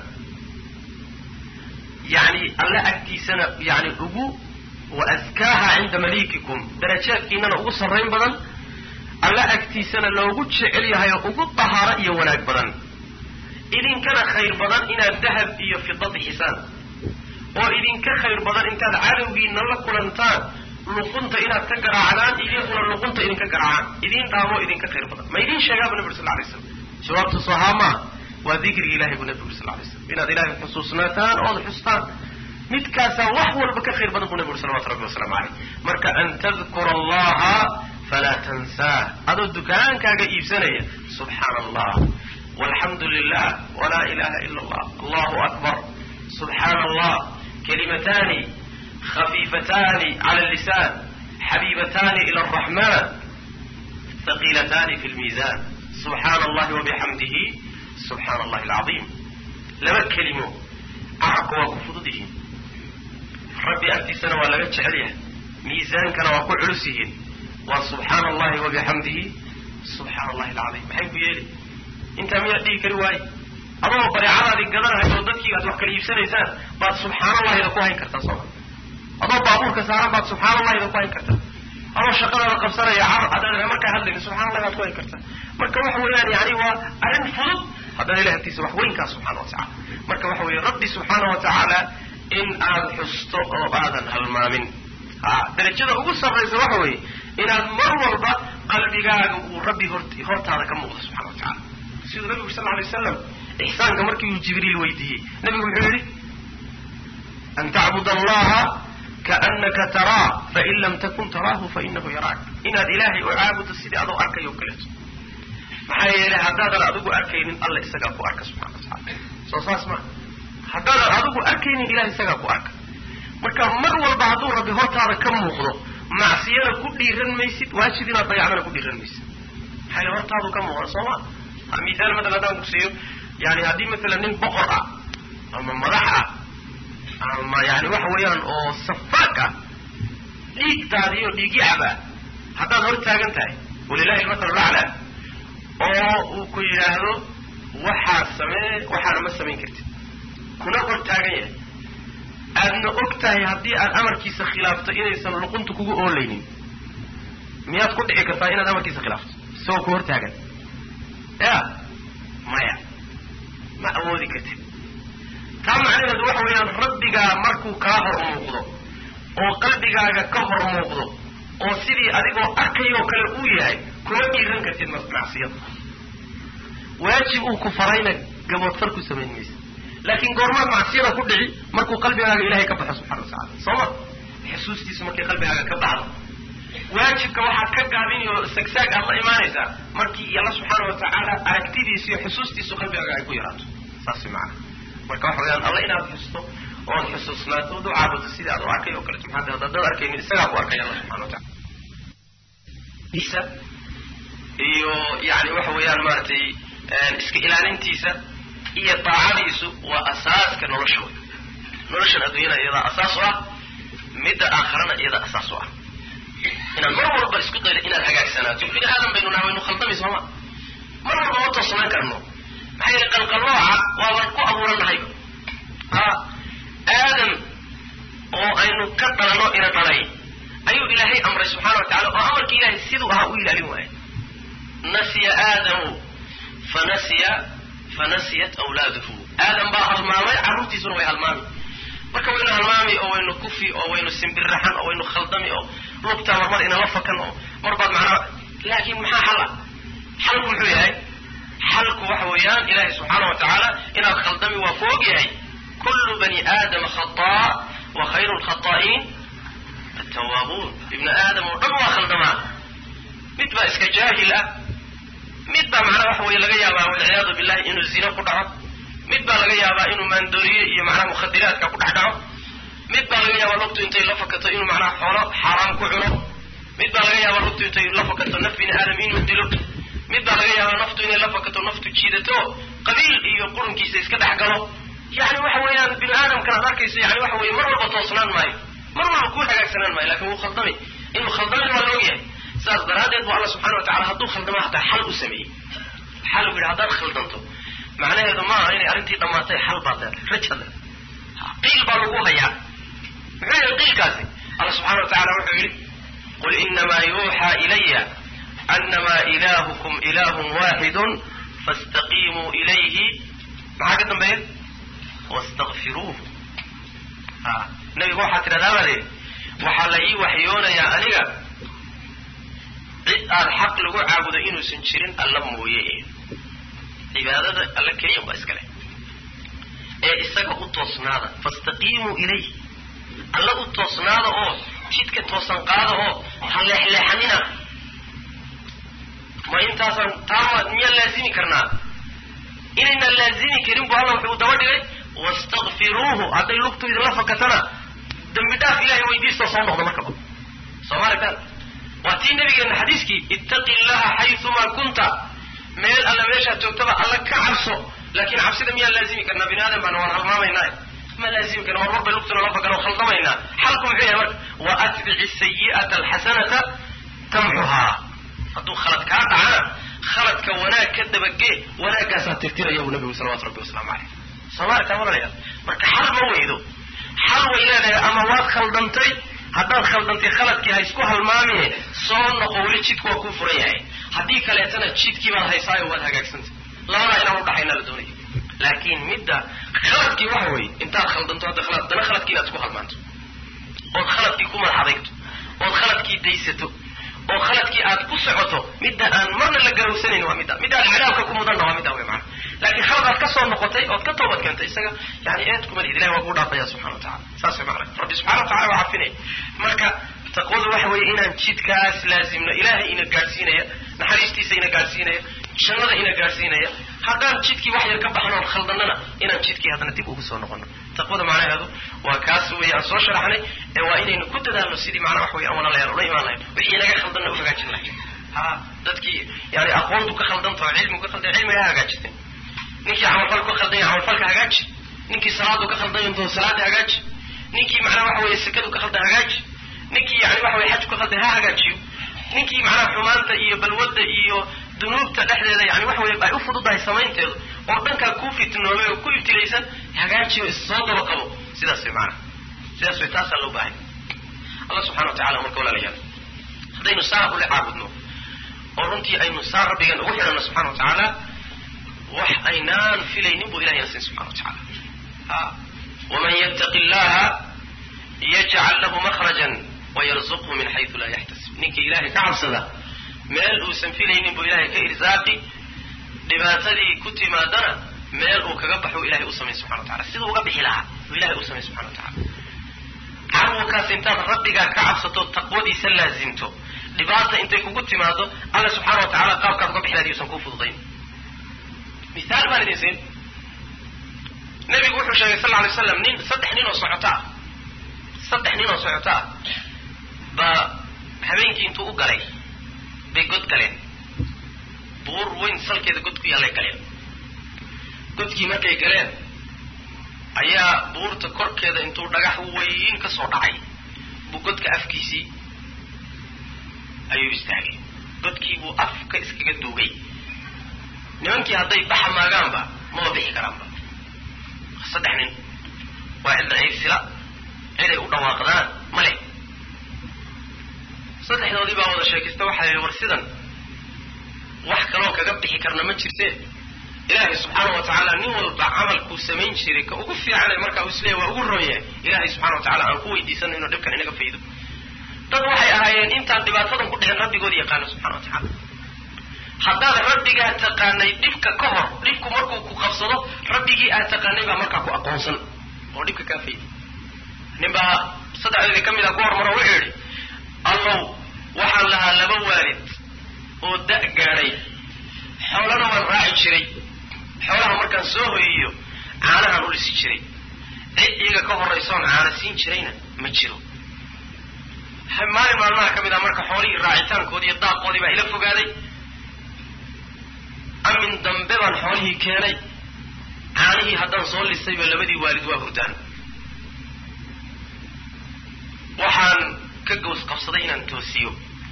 yani alle agtiisana yani ugu wa askaaha cinda maliikikum darajaadkiinana ugu sarrayn badan alle agtiisana loogu jecel yahay oo ugu dahaaro iyo wanaag badan idinkana khayr badan inaad dahab iyo fida bixisaan oo idinka khayr badan intaad cadowgiina la kulantaan luqunta inaad ka garaacdaan idinkuna luqunta idinka garaacaan idin dhaamoo idinka khayr badan ma idin sheegaabu nabi uri sal lay slam jawaabtu sohaa maa waa dikrigi ilahay buu nabi uri sal lay slam inaad ilahay xusuusnaataan ood xustaan midkaasaa wax walba ka khayr badan buu nabi uri salawatu rabbi wasalaamu caleyh marka an tadkura allaha falaa tansaah adoo dukaankaaga iibsanaya subxaana allah walxamdu lilah walaa ilaha ila allah allahu akbar subxaana allah kalimatani khafiifatani cala lisaan xabiibatani ila araxman haqiilatani fi lmiisan subxaana allahi wabixamdihi subxaana allahi alcaiim laba kelimo carabka waa ku fudud yihiin rabbi agtiisana waa laga jecel yahay miisaankana waa ku culus yihiin waa subxaana allahi wabixamdihi subxaana allahi alcaiim maxay ku yeeli intaa miyaad dhigi kari waaye adoo bareecadaadi gadanhayo oo dadkii aad wax kala iibsanaysaan baad subxaana allahida ku hayn kartaa sooma adoo baabuurka saaran baad subxaana allahida ku hayn kartaa adoo shaqadaada qabsanaya car adaad markaa hadlayni subxana allahi baad ku hayn kartaa marka waxa weeyaan yani waa arrin fudud haddana ilah agtiisa wax weynkaa subxana wa tacala marka waxa weeye rabbi subxaana wa tacaala in aad xusto oo aadan halmaamin ha darajada ugu sarraysa waxa weeye inaad mar walba qalbigaaga uu rabbi hortaada ka muuqdo subxana wa tacala siduu nabigu sal lay waslam ixsaanka markii uu jibriil weydiiyey nabigu wuxuu yidhi an tacbud allaha kaanaka taraa fain lam takun taraahu fainahu yaraak inaad ilaahay u caabudo sidii adoo arkay o kaleeto maxaa yeelay haddaadan adigu arkaynin alla isagaa ku arka subxana wa tacala soo saas ma haddaadan adigu arkaynin ilahay isagaa ku arka marka mar walba hadduu rabbi hortaada ka muuqdo macsiyana ku dhiiran maysid waajib inaad dayacdana ku dhiiran maysid maxaa yele hortaadu ka muuqda soo ma misaal matalan haddaan ku siiyo yani haddii masalan nin boqor ah ama madax ah ama yani waxa weeyaan oo safaak ah dhiigtaadiyo dhiigyacaba haddaad hor taagan tahay walilahi almasalu lacla oo uu ku yidhaahdo waxaa samee waxaana ma samayn kartid kuna hor taagan yahay aadna og tahay haddii aad amarkiisa khilaafto inaysan luqunta kugu oolaynin miyaad ku dhici kartaa inaad amarkiisa khilaafto isagoo ku hor taagan ya maya ma awoodi kartid taa macnaheedu waxa weeyaan rabbigaa markuu kaa hor muuqdo oo qalbigaaga ka hor muuqdo oo sidii adigoo arkayoo kale uu yahay kuma dhiiran kartid macsiyada waajib uu ku farayna gaboodfar ku samayn maysa laakiin goormaad macsiyada ku dhici markuu qalbigaaga ilahay ka baxo subxana watacala soo ma xusuustiisu markay qalbigaaga ka baxdo waajibka waxaad ka gaabini oo sagsaag aad la imaanaysaa markii alla subxaana wa tacaala aragtidiisu iyo xusuustiisu qalbigaaga ay ku yaraato saas macana marka waxa weyaan alla inaad xusto ood xusuusnaato ood u caabudo sidii aad u arkay oo kaleto maxaa haddaad arkaynin isagaa ku arkay alla subxana wa tacala isa iyo yani waxa weeyaan maaragtay iska ilaalintiisa iyo daacadiisu waa asaaska nolosha wey noloshan adduunyada iyadaa asaas u ah midda aakharana iyadaa asaas u ah inaad mar walba isku daydo inaad hagaagsanaato bini aadan baynu naha waynu khaldami sooma mar walba ma toosanaan karno maxaa yeele qalqallooca waaban ku abuurannahayba ha aadam oo aynu ka dhalanno ina dhalay ayuu ilaahay amray subxana wa tacala oo amarkii ilahay siduu ahaa u ilaalin waaya nasiya aadamu fanasiya fanasiyat awlaaduhu aadam baa halmaamay carruurtiisuna way halmaami marka waynu halmaami oo waynu kufi oo waynu simbirraxan oo waynu khaldami oo lugtaa marmar inala fakan oo marbaad macnaa laakiin maxaa xala xalku muxuu yahay xalku waxa weeyaan ilaahay subxaana wa tacaala inaad khaldami waa ku og yahay kullu bani aadama khataa wa khayru lkhataa'iin tawaabuun ibnu aadam oo dhan waa khaldamaa mid baa iska jaahil ah mid baa macnaha waxa weye laga yaabaa walciyaadu billahi inuu zino ku dhaco mid baa laga yaabaa inuu maandooriye iyo macnaha mukhadiraadka ku dhex dhaco mid baa laga yaabaa lugtu intay la fakato inuu macnaha xoolo xaaraam ku cuno mid baa laga yaabaa lugtu intay la fakato naf bini aadam inuu dilo mid baa laga yaabaa naftu inay la fakato naftu jiidato qabiil iyo qurunkiisa iska dhex galo yani waxa weeyaan bini aadamkan ad arkaysa yani waxa weye mar walba toosnaan maayo mar walba ku hagaagsanaan maayo lakin wuu khaldamay inuu khaldamay waa la ogyahay saas daraaddeed bu alla subxana wa tacala hadduu khaldama hataa xal u sameeyey xal u yidhi haddaad khaldanto macnaheedu maaha inay arrintii dhammaatay xal baad leedahay rajad leedahay qiil baa lagu hayaa muxuu yahay qiilkaasi alla subxana wa tacala wuxuu yidhi qul inamaa yuuxaa ilaya anama ilahukum ilahun waaxidun faاstaqiimuu ilayhi maxaa ka dambeeya wastakfiruuhu a nabigu waxaa tidhahdaa baa layidhi waxaa la ii waxyoonayaa aniga cid aad xaq lagu caabudo inuusan jirin alla mooye cibaadada alla keliya baa iskale ee isaga u toosnaada fastaqiimuu ilayh alla u toosnaada oo jidka toosan qaada oo ha leexleexanina ma intaasaan taama miyaan laazimi karnaa inaynaan laazimi karin bu alla wuxuu daba dhigay wastakfiruuhu hadday lugtu idinla fakatana dambi dhaaf ilahay weydiistoo soo noqda markaba soo ma aragtaan waa tii nabigeena xadiiskii ittaqi llaha xayumaa kunta meel alla meeshaad joogtaba alla ka cabso laakin cabsida miyaan laazimi karnaa bini aadam baana waan halmaamaynaa ma laazimi karna mar walba lugtuna la fakano khaldamaynaa xalku muxuu yahay marka wa atbici sayi'ata alxasanata tamxuhaa hadduu khalad kaa dhacana khaladka wanaag ka dabagee wanaagaasaa tirtiraya buu nabigu salawatu rabbi wasalaamu caleyh soomaalika walalayaal marka xal ma weydo xal way leedahay ama waad khaldantay haddaad khaldantay khaladkii ha isku halmaamine soo noqo weli jidku waa kuu furan yahay haddii kaleetana jidkii baad haysaayo waad hagaagsantay labadaa inaan udhaxaynaa la doonaya laakiin midda khaladkii waxa weeye intaad khaldanto hadda khalad dana khaladkii inaad isku halmaanto ood khaladkii ku madax adayto ood khaladkii daysato oo khaladkii aad ku socoto midda aan marna la garowsanayn waa midda midda aad cadaabka ku mudanna waa midda wey maana laakiin khalad aad ka soo noqotay ood ka toobad keentay isaga yani eed kuma lihid ilahi waa kuu dhaafaya subxana wa tacala saas way macana rabbi subxana wa tacala waa cafinaya marka taqwadu waxa weeye inaan jidkaas laazimno ilaahay ina gaadhsiinaya naxariistiisa ina gaadhsiinaya jannada ina gaadhsiinaya haddaan jidkii wax yar ka baxno oon khaldannana inaan jidkii haddana dib ugu soo noqono taqwada macnaheedu waa kaas weeye aan soo sharaxnay ee waa inaynu ku dadaalno sidii macnaa wax weye aan walaalayaal ula imaan lahayn wixii inaga khaldanna u hagaajin lahayn ha dadkii yani aqoontu ka khaldanta oo cilmigu ka khaldan cilmiga ha hagaajisteen ninkii camalfal ka khaldanya camalfalka hagaaji ninkii salaadu ka khaldanyto salaada hagaaji ninkii macnaa waxa weye sekadu ka khaldan hagaaji ninkii yani waxa weye xajku ka khaldan ha hagaajiyo ninkii macnaha xumaanta iyo balwadda iyo dunuubta dhexdeeda yani waxa weye ay u fududahay samaynteedu oo dhankaa ku fitnoobay oo ku ibtilaysan hagaajiyo issoo daba qabo sidaas way maanaa sidaas way taasaa loo baahay allah subxana wa tacala marka walaalayaal haddaynu saa ule caabudno oo runtii aynu saa rabbigan ugu xidhanno subxana wa tacaala wax aynaan filaynin buu ilahay na siin subxana wa tacala a waman yattaqi llaha yajcal lahu makhrajan wayarzuqhu min xaysu laa yaxtasib ninkii ilahay ka cabsada meel uusan filaynin buu ilahay ka irsaaqi dhibaatadii ku timaadana meel uu kaga baxo ilahay u samay subxana wa tacala siduu uga bixi lahaa uu ilahay u samay subxana wa tacala carwakaas intaad rabbigaa ka cabsato taqwadiisa laazimto dhibaata intay kugu timaado alla subxaana wa tacala qaabkaad uga bixi lahayd yuusan kuu fududayn mihaal baan idin siin nabigu wuxuu sheegay sal lla alay slam nin saddex nin oo socoto ah saddex nin oo socoto ah baa habeenkii intuu u galay bay god galeen buur weyn salkeeda god ku yaallay galeen godkii markay galeen ayaa buurta korkeeda intuu dhagax weyn ka soo dhacay buu godka afkiisii ayuu istaagay godkii buu afka iskaga duugay nimankii hadday baxa maagaanba maba bixi karaanba saddex nin waa cidda ciirsila ciday u dhawaaqdaan ma leh saddexdoodii baa wada sheekaysta waxaa yidhi war sidan wax kaloo kaga bixi karna ma jirte ilaahay subxaana wa tacaala nin walba camalkuu samayn jiray ka ugu fiicane markaa uu isleeya waa ugu roon yahay ilaahay subxana wa tacala aan ku weydiisano inuu dhibkan inaga faydo dad waxay ahaayeen intaan dhibaatadan ku dhicin rabbigooda yaqaano subxana wa tacala haddaad rabbigaa taqaanay dhibka ka hor dhibku markuu ku qabsado rabbigii aad taqaanay baa markaa ku aqoonsan oo dhibka kaa fayday nin baa saddexdeedii ka mid a ku hormaro wuxuu yidhi allow waxaan lahaa laba waalid oo da' gaadhay xoolana waan raaci jiray xoolaha markaan soo hoyiyo caanahaan u lisi jiray cid iyaga ka horraysoon caana siin jirayna ma jiro maalin maalmaha ka mid ah marka xoolihii raacitaankoodii iyo daaqoodii baa ila fogaaday amin dambe baan xoolihii keenay caanihii haddaan soo lisayba labadii waalid waa hurdaan waxaan ka gows qabsaday inaan toosiyo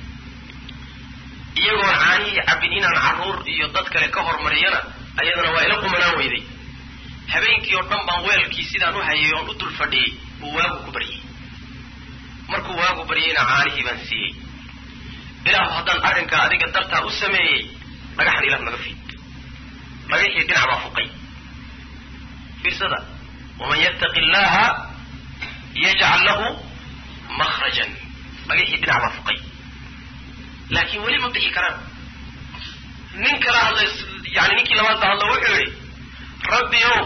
iyagoon caanihii cabbin inaan carruur iyo dad kale ka hormariyana ayadana waa ila qumanaan weyday habeenkii oo dhan baan weelkii sidaan u hayay oon u dul fadhiyey buu waagu ku baryay markuu waagu baryayna caanihii baan siiyey ilaahu haddaan arrinkaa adiga dartaa u sameeyey dhagaxan ilah naga fiid dhagaxii dhinac baa fuqay fiirsada waman yattaqi illaha yajcal lahu makhrajan dhagaxii dhinac baa fuqay laakiin weli ma bixi karaan nin kala hadlay yani ninkii labaad ba hadlo wuxuu yihi rabbi ow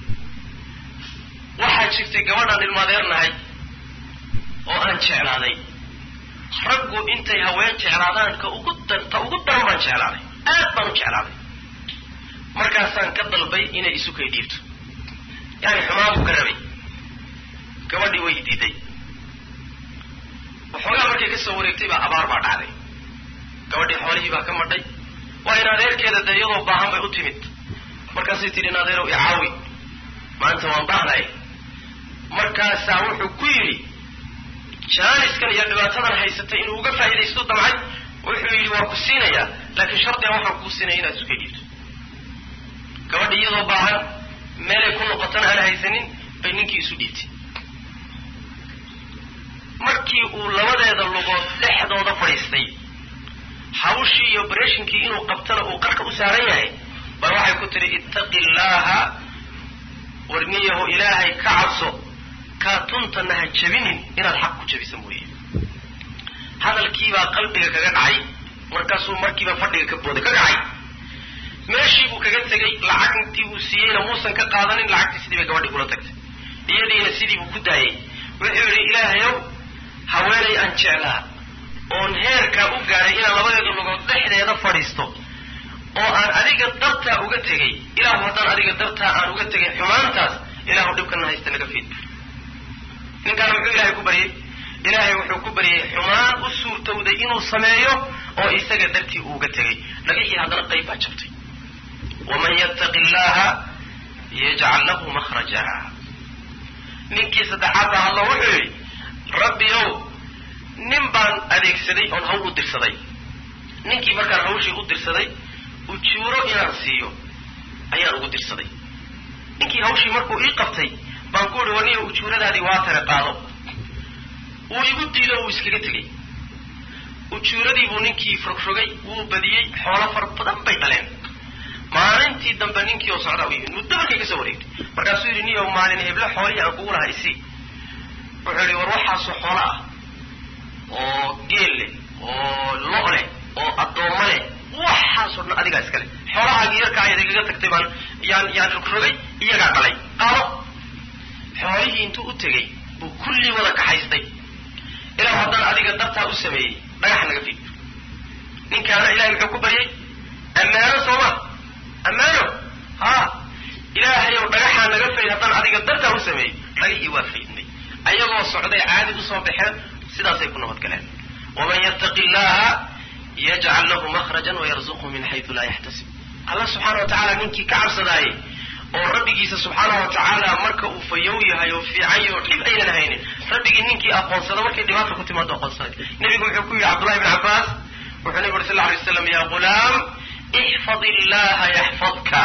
waxaa jirtay gabadhaan ilmaadeernahay oo aan jeclaaday raggu intay haween jeclaadaan ka ugu ta ugu daran baan jeclaaday aad baan u jeclaaday markaasaan ka dalbay inay isu kay dhiibto yani xumaan buu ka rabay gabadhii way diiday waxoogaa markay ka soo wareegtay baa abaar baa dhacday gabadhii xoolihii baa ka madhay waa in adeerkeeda dee iyadoo baahan bay u timid markaasay tidhi in adeerow icaawi maanta waan baahnahay markaasaa wuxuu ku yidhi jaaniskan iyo dhibaatadan haysatay inuu uga faa'iidaysto damcay wuxuu yidhi waa ku siinayaa laakiin shardigan waxaan kuu siinaya inaad isu ka dhiibto gabadhi iyadoo baahan meelay ku noqotana aan haysanin bay ninkii isu dhiibtay markii uu labadeeda lugood dhexdooda fadhiistay hawshii iyo bareshinkii inuu qabtana uu qarka u saaran yahay bal waxay ku tidhi ittaqi illaaha warniyaho ilaahay ka cabso kaatuntana ha jabinin inaad xaq ku jabisa mooye hadalkiibaa qalbiga kaga dhacay markaasuu markiiba fadhiga ka booday ka dhacay meeshii buu kaga tegey lacagtii uu siiyeyna muusan ka qaadanin lacagtii sidii bay gabadhii kula tagtay iyadiina sidii buu ku daayey wuxuu yidhi ilaahayow haweenay aan jeclaa oon heerkaa u gaadhay inaan labadeeda lugood dhexdeeda fadhiisto oo aan adiga dartaa uga tegay ilaahu haddaan adiga dartaa aan uga tegay xumaantaas ilaahu dhibkana haysta naga fiid ninkaana muxuu ilaahay ku baryey ilaahay wuxuu ku baryey xumaan u suurtowday inuu sameeyo oo isaga dartii uuga tegay dhagixii haddana qayb baa jabtay waman yattaqi illaha yajcal lahu makhraja ninkii saddexaad baa hadlo wuxuu yidhi rabbi ow nin baan adeegsaday oon hawl u dirsaday ninkii markaan hawshii u dirsaday ujuuro inaan siiyo ayaan ugu dirsaday ninkii hawshii markuu ii qabtay baan ku uhi waniyo ujuuradaadii waa tare qaado wuu igu diido wuu iskaga tegey ujuuradii buu ninkii frogrogay wuu badiyey xoolo fara badan bay dhaleen maalintii dambe ninkii oo socdaa u yimid muddo markay kasoo wareegtay markaasuu yidhi niyo maalin heble xoolihii aan kugu lahaa isii wuxuu yidhi war waxaasoo xoolo ah oo geel leh oo lo' leh oo addoommo leh waxaasoo dhan adigaa iskale xoolahaagii yarkaa ayaad igaga tagtay baan yaan yaan rogrogay iyagaa dhalay qaado xoolihii intuu u tegey buu kullii wada kaxaystay ilaa haddaan adiga dartaa u sameeyey dhagax naga fiid ninkaana ilahay muxuu ku baryay ammaano sooma ammaano ha ilaahayow dhagaxaa naga fayd haddaan adiga dartaa u sameeyey dhagixii waa faydnay ayagoo socday caadi usoo baxeen sidaasay ku nabad galeen waman yattaqi illaha yajcal lahu makhrajan wayarzuqhu min xaytu laa yaxtasib allah subxaana wa tacaala ninkii ka cabsadaayey oo rabbigiisa subxaana wa tacaala marka uu fayow yahay oo fiican yahay oo dhib aynan haynin rabbigii ninkii aqoonsada markay dhibaata ku timaado aqoonsanay nebigu wuxuu ku yidhi cabdullahi bn cabbaas wuxuu nebigu uri sal lla alay waslam ya ghulaam ixfad illaha yaxfadka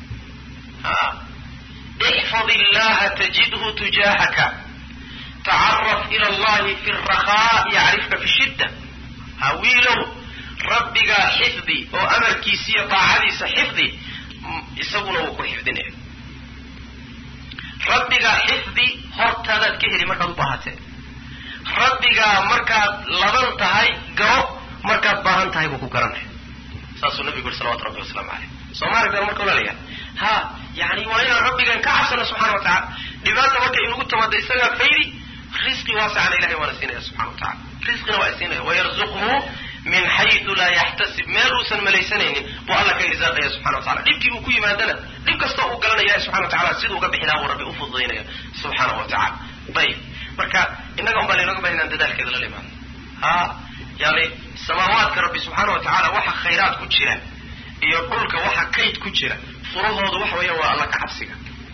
ixfad illaha tajidhu tujaahaka tacaraf ila allahi fi rakaa yacrifka fi shidda ha wiilow rabbigaa xifdi oo amarkiisiiyo daacadiisa xifdi isaguna wuu ku xifdinaya rabbigaa xifdi hortaadaad ka heli markaad u baahatee rabbigaa markaad laban tahay garo markaad baahan tahay buu ku garanaya saasuu nabigu yuri salawatu rabbi wasalaamu caleyh soomaali been marka walaalayaa ha yani waa inaan rabbigan ka cabsano subxana wa tacala dhibaata markay inugu timaado isagaa faydi risqi waasicana ilahay waana siinaya subxana wa tacala risqina waa siinaya wayarzuqhu min xayu laa yaxtasib meel uusan malaysanaynin buu alla ka irsaaqaya subxana wa tacala dhibkii uu ku yimaadana dhib kasta uu galanaya ilahi subxana wa tacala siduu uga bixinaa buu rabbi ufududaynaya subxaana wa tacala ayib marka innaga un baa laynooga bahan inaan dadaalkeeda lala imaano ha yani samaawaadka rabbi subxaana wa tacala waxa khayraad ku jira iyo dhulka waxa kayd ku jira furahoodu waxa weeya waa alla ka cabsiga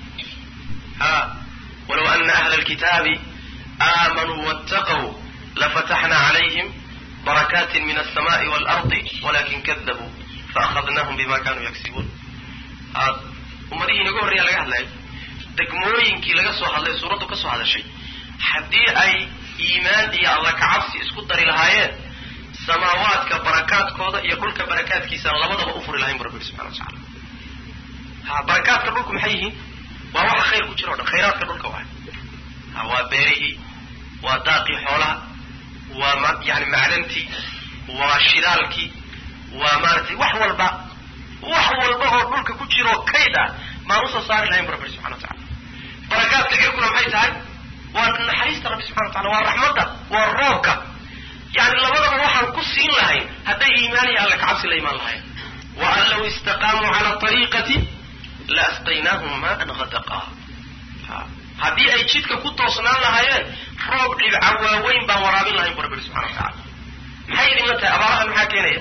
ha walow ana ahla alkitaabi aamanuu wattaqw lafataxna calayhim barakaati min alsamaai waalardi walakin kadabuu faahadnahum bima kanuu yagsibuun ummadihii inaga horreeya laga hadlayo degmooyinkii laga soo hadlay suuraddu ka soo hadashay haddii ay iimaan iyo alla kacabsi isku dari lahaayeen samaawaadka barakaadkooda iyo dhulka barakaadkiisaan labadaba u furi lahayn bu rabbi subxana wa tacala ha barakaadka dhulku maxay yihiin waa waxa khayr ku jira o dhan khayraadka dhulka waay ha waa beerihii waa daaqii xoolaha waa yani macdantii waa shidaalkii waa maaratay wax walba wax walba oo dhulka ku jira oo kayd ah maan usoo saari lahayn bu rabbi subxana wa tacala barakaadka cirkuna maxay tahay waa naxariista rabbi subxana wa tacala waa raxmadda waa roobka yani labadaba waxaan ku siin lahayn hadday iimaan iyo alla kacabsi la imaan lahayn wa an law istaqaamuu cala ariiqati la asqaynaahum maan hadaqa haddii ay jidka ku toosnaan lahaayeen roob dhibca waaweyn baan waraabin lahayn bu rabbi subxana wa tacala maxay idinla tahay abaarahan maxaa keenaya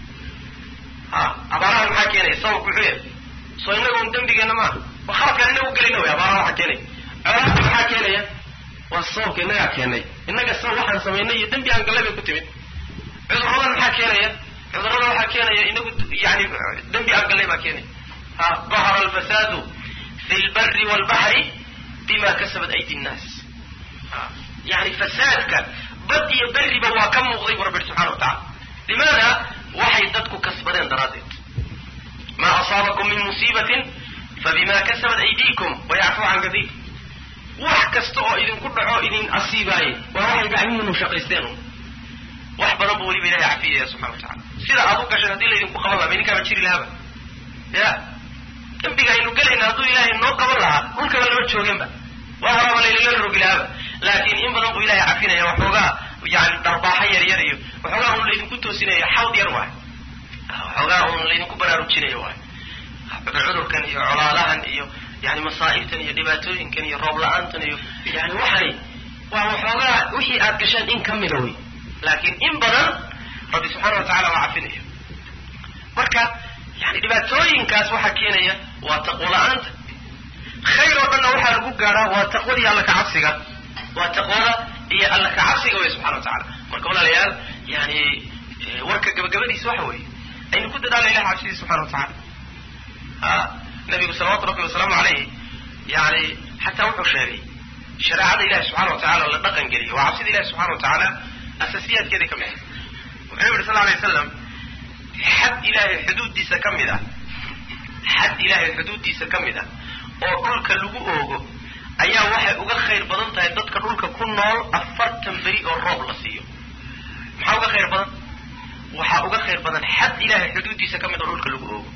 ha abaarahan maxaa keenaya sababku muxuu yahay soo inaga un dembigeenna maaha wa khaladkaan inagu gelayna way abaaraha waxaa keenaya colaadka maxaa keenaya waa sababka innagaa keenay innaga sa waxaan samaynay iyo dembi aan gallay bay ku timid cudurradan maxaa keenaya cudurrada waxaa keenaya inagu yani dembi aan gallay baa keenaya ha dahara alfasaadu fi lbari waalbaxri bima kasabat aydi nnaas yani fasaadka bad iyo beriba waa ka muuqday bu rabbi subxana wa tacala limaada waxay dadku kasbadeen daraaddeed maa asaabakum min musiibatin fabima kasabat aydiikum wayacfu can kadiir wax kasta oo idinku dhaco idin asiibaaye waa waxay gacmihiinu shaqaysteen wax badan buu weliba ilahay cafiyaya subxana wa tacala sida aad u gashan haddii laydinku qaban laha idinkaaba jiri lahaaba ya dembiga aynu gelayna hadduu ilaahay noo qaban lahaa dhulkaba lama joogeenba waa horaba laylala rogi lahaaba laakiin in badan buu ilahay cafinaya waxoogaa yani dharbaaxa yar yar iyo waxoogaa un laydinku toosinaya xawd yar waay waxoogaa un laydinku baraarujinayo waay cudurkan iyo colaadahan iyo yani masaa'ibtan iyo dhibaatooyinkan iyo roob la-aantan iyo yani waxani waa waxoogaa wixii aad gasheen in ka mida wey laakiin in badan rabbi subxaana wa tacala waa cafinaya marka yani dhibaatooyinkaas waxaa keenaya waa taqwo la-aanta khayr oo dhanna waxaa lagu gaadhaa waa taqwadii alla kacabsiga waa taqwada iyo alla kacabsiga wey subxana wa tacala marka walaalayaal yani warka gabagabadiisa waxa weeye aynu ku dadaalna ilahi cabsidiisa subxana wa tacala a nabigu salawatu rabbi wasalaamu alayh yani xataa wuxuu sheegay shareecada ilahi subxana wa tacala la dhaqan geliyo waa cabsida ilahi subxana wa tacaala asasiyaadkeeda ka mid ah wuxuu yihi sal alay waslam xad ilaahay xuduuddiisa ka mid ah xad ilaahay xuduuddiisa ka mid ah oo dhulka lagu oogo ayaa waxay uga khayr badan tahay dadka dhulka ku nool afartan beri oo roob la siiyo maxaa uga khayr badan waxaa uga khayr badan xad ilaahay xuduuddiisa ka mid oo dhulka lagu oogo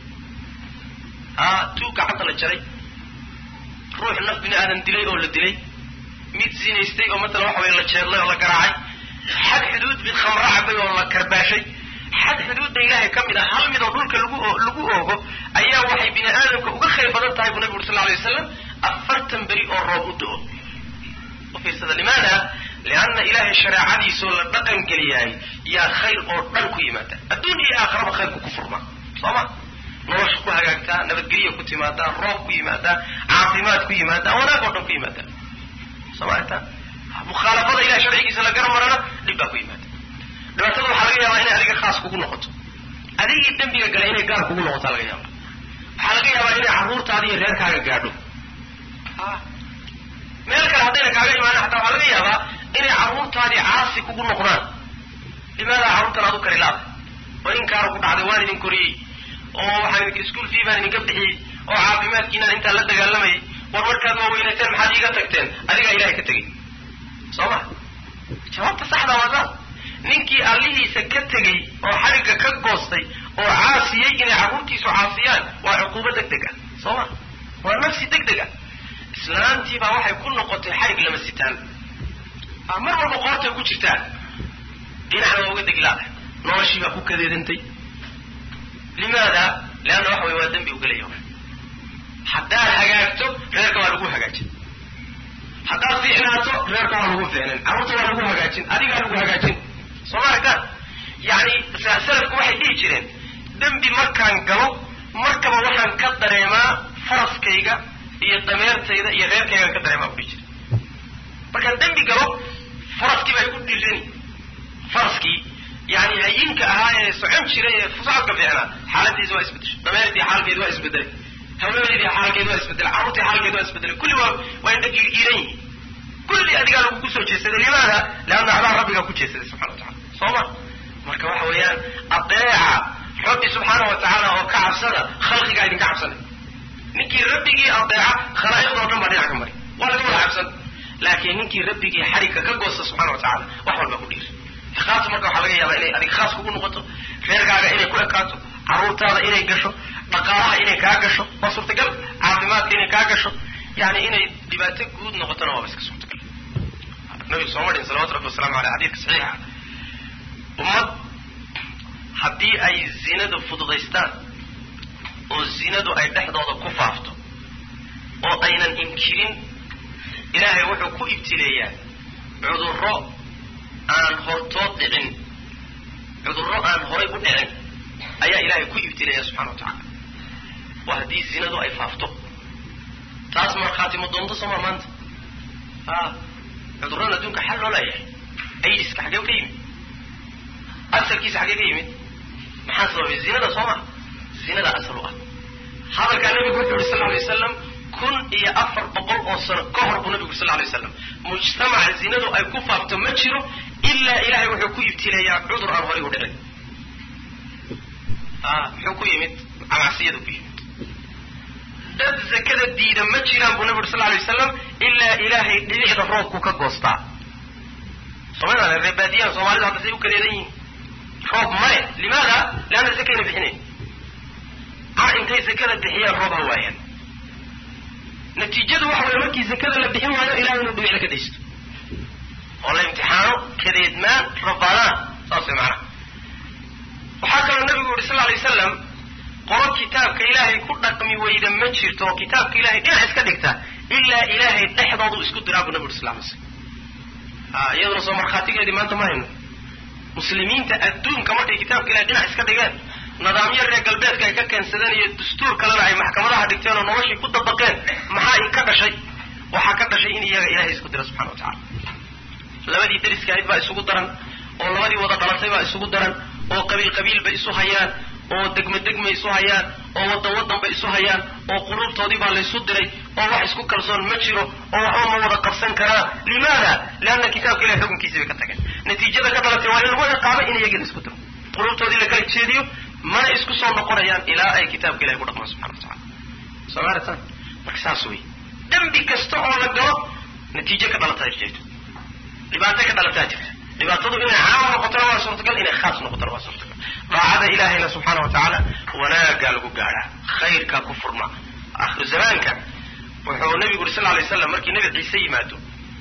a tuug gacanta la jaray ruux naf bini aadan dilay oo la dilay mid zinaystay oo matala waxa weye la jeedlay oo la garaacay xad xuduud mid khamro cabay oo la karbaashay xad xuduudda ilaahay ka mid ah hal mid oo dhulka lagu lagu oogo ayaa waxay bini aadamka uga khayr badan tahay buu nabigu uri sal lla alay wasalam afartan beri oo roob u do-o u fiirsada limaada lianna ilaahay shareecadiisoo la dhaqan geliyaay yaa khayr oo dhan ku yimaada adduun iyo aakhiraba khayrku ku furmaa soo ma nolosha ku hagaagtaa nabadgelya ku timaadaa roob ku yimaadaa caafimaad ku yimaadaa wanaag oo dhan ku yimaadaa soo maarta mukhaalafada ilahay sharcigiisa la garan marana dhib baa ku yimaada dhibaatada waxaa laga yaabaa inay adiga khaas kugu noqoto adigii dembiga gala inay gaar kugu noqotaa laga yaaba waxaa laga yaabaa inay carruurtaada iyo reerkaaga gaadho meel kale haddayna kaaga imaana xataa waxaa laga yaabaa inay carruurtaadii caasi kugu noqdaan limaadaa carruurtan aad u kari laada oo inkaara ku dhacday waan idin koriyey oo waxaan idinka ischool fee baan idinka bixiyey oo caafimaadkiinaan intaan la dagaalamayay war markaad waaweynateen maxaad iiga tagteen adigaa ilahay ka tegey soo ma jawaabta saxda waa saas ninkii allihiisa ka tegey oo xarigga ka goostay oo caasiyey inay carruurtiisu caasiyaan waa cuquubo deg deg ah soo ma waa nafsi deg deg ah islaantiibaa waxay ku noqotay xarig lama sitaan mar walba qoortay ku jirtaa dhinacna waa uga deglaada noloshii baa ku kadeedantay limaada leanna waxa wey waa dembi ugelaya haddaad hagaagto reerka waa lagu hagaajin haddaad fiicnaato reerka waa lagu fiicnin carruurta waa lagu hagaajin adigaa lagu hagaajin soo ma aragtaan yani salafku waxay dhihi jireen dembi markaan galo markaba waxaan ka dareemaa faraskayga iyo dameertayda iyo reerkaygaan ka dareemaa udhihi jira markaan dembi galo faraskii baa igu dhirani faraskii yani hayinka ahaa ee socon jiray ee socodka fiicnaa xaaladiisa waa isbedeshay dameertii xaalkeedi waa isbedelay haweenaydii xaalkeedi waa isbedelay carruurtii xaalkeedi waa isbedelay kulli waa waa indha giiran yihin kulli adigaa lagu kusoo jeesaday limaada leanna adaa rabbigaa ku jeesaday subxana wa tacala soo ma marka waxa weeyaan adeeca rabbi subxaana wa tacaala oo ka cabsada khalqigaa idinka cabsanay ninkii rabbigii adeeca khalaa'iqdoo dhan baa dhinac ka mari waa laga wada cabsan laakiin ninkii rabbigii xarigka ka goosta subxana wa tacala wax walba ku dhiiri khaas marka waxaa laga yaabaa inay adiga khaas kugu noqoto reerkaaga inay ku ekaato carruurtaada inay gasho dhaqaalaha inay kaa gasho waa suurtagal caafimaadka inay kaa gasho yani inay dhibaato guud noqotona waaba iska suurtagal nabigu soo marin salawatu rabbi wasalamu aleyh xadiidka saxiixa ummad haddii ay zinadu fududaystaan oo zinadu ay dhexdooda ku faafto oo aynan inkirin ilaahay wuxuu ku ibtileeyaa cudurro aan hortood dhicin cudurro aan horay u dhicin ayaa ilaahay ku ibtileeya subxana wa tacaala waa haddii zinadu ay faafto taas markhaati ma doonto sooma maanta a cudurrada adduunka xal loo leeyahay aidiska xaggee ka yimid asalkiisa xaggee ka yimid maxaa sababay zinada soo ma zinada asal u ah hadalkaa nabigu wuxuu yuri sal alay wasalam kun iyo afar boqol oo sano ka hor buu nabigu sal alay wasalam mujtamaca zinadu ay ku faafto ma jiro ilaa ilahay wuxuu ku ibtileeyaa cudur aan horay u dhicin muxuu ku yimid camacsiyadu ku yimid dad zakada diida ma jiraan buu nabi uri sal alay wasalam ilaa ilaahay dhibicda roobku ka goostaa soomaalida reebaadiyahan soomaalida hadda say u kadeedan yihiin roob male limaada leanna zakayna bixinayn car intay zakada bixiyaan roob ha waayaan natiijadu waxa waya markii zakada la bixin waayo ilahay inuu dhibicda ka daysto oo la imtixaano kadeedmaan rabaadaan saas way macnaha waxaa kaloo nabigu yuri sal alay wasalam qolo kitaabka ilaahay ku dhaqmi weyda ma jirto oo kitaabka ilahay dhinac iska dhigta ilaa ilaahay dhexdoodu isku diraa buu nabi uri sal lay slam a iyaduna soo markhaatigeedii maanta ma hayno muslimiinta adduunka markay kitaabka ilahay dhinac iska dhigeen nidaamyo reer galbeedka ay ka keensadeen iyo dastuur kalena ay maxkamadaha dhigteen oo noloshii ku dabaqeen maxaa ka dhashay waxaa ka dhashay in iyaga ilahay isku dira subxana wa tacala labadii dariska ahayd baa isugu daran oo labadii wada dhalatay baa isugu daran oo qabiil qabiil bay isu hayaan oo degmo degmay isu hayaan oo wadan wadan bay isu hayaan oo quluubtoodii baa laysu diray oo wax isku kalsoon ma jiro oo waxba ma wada qabsan karaa limaada lianna kitaabka ilahay xukunkiisii bay ka tageen natiijada ka dhalatay waa in lagu ciqaabo in iyagii la isku diro quluubtoodii la kala jeediyo mana isku soo noqonayaan ilaa ay kitaabka ilahay ku dhaqmaan subxana wa tacala soo maaratan marka saas wey dembi kasta oo la galo natiijo ka dhalataa jirto dhibaato ka dhalataa jirta dhibaatadu inay caam noqotona waa suurtagal inay khaas noqotona waa suurtagal daacada ilaahayna subxaana wa tacaala wanaagaa lagu gaadhaa khayrkaa ku furma akhiru zamaanka wuxuu nabigu uri sal lay slam markii nebi ciise yimaado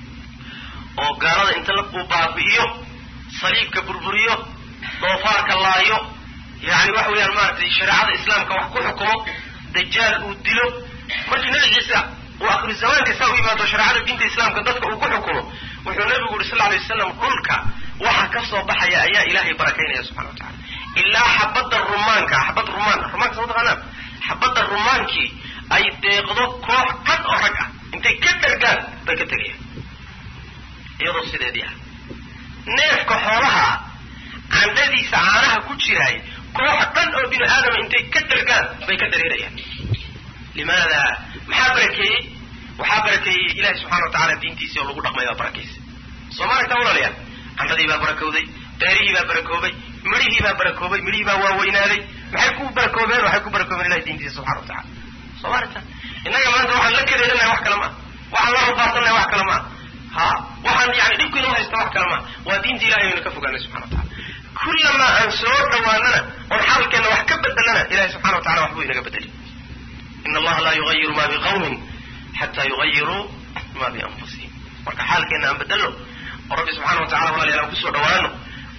oo gaalada inta la uu baabi'iyo saliibka burburiyo doofaarka laayo yani waxa weeyaan maaragtay shareecada islaamka wax ku xukumo dajaal uu dilo markii nebi ciise uu akhiru zamaanka saa u yimaado shareecada diinta islaamka dadka uu ku xukumo wuxuu nabigu yuri sal lay wasalam dhulka waxa ka soo baxaya ayaa ilaahay barakaynaya subxana wa tacala ilaa xabadda rumaanka xabad rumaan rumaanka soo taqaanaan xabadda rumaankii ay deeqdo koox dhan oo rag ah intay ka dhargaan bay ka tegayaan iyadoo sideedii ah neefka xoolaha ah candhadiisa caanaha ku jiraay koox dhan oo bini aadama intay ka dhargaan bay ka dareerayaan limaada maxaa barakeeyey waxaa barakeeyey ilahi subxana wa tacala diintiisii oo lagu dhaqmay baa barakaysa soo ma aragtaa walaalayaal candhadii baa barakowday beerihii baa barakoobay midhihii baa barakoobay midhihii baa waaweynaaday maxay ku barakoobeen waxay ku barakoobeen ilahi diintiisa subxana wa tacala soo ma aragtaa innaga maanta waxaan la kadeedanahay wax kale maa waxaan la rabaasanahay wax kale maa ha waxaan yani dhibku inoo haysta wax kale maa waa diinta ilahay aynu ka fogaanay subxana wa tacala kullamaa aan soo dhawaanana oon xaalkeenna wax ka bedelana ilahi subxana wa tacala waxbuu inaga bedeli in allaha laa yugayiru ma biqawmin xataa yugayiruu ma bianfusihim marka xaalkeenna aan bedelno oo rabbi subxana wa tacala walaalayaal aan kusoo dhawaano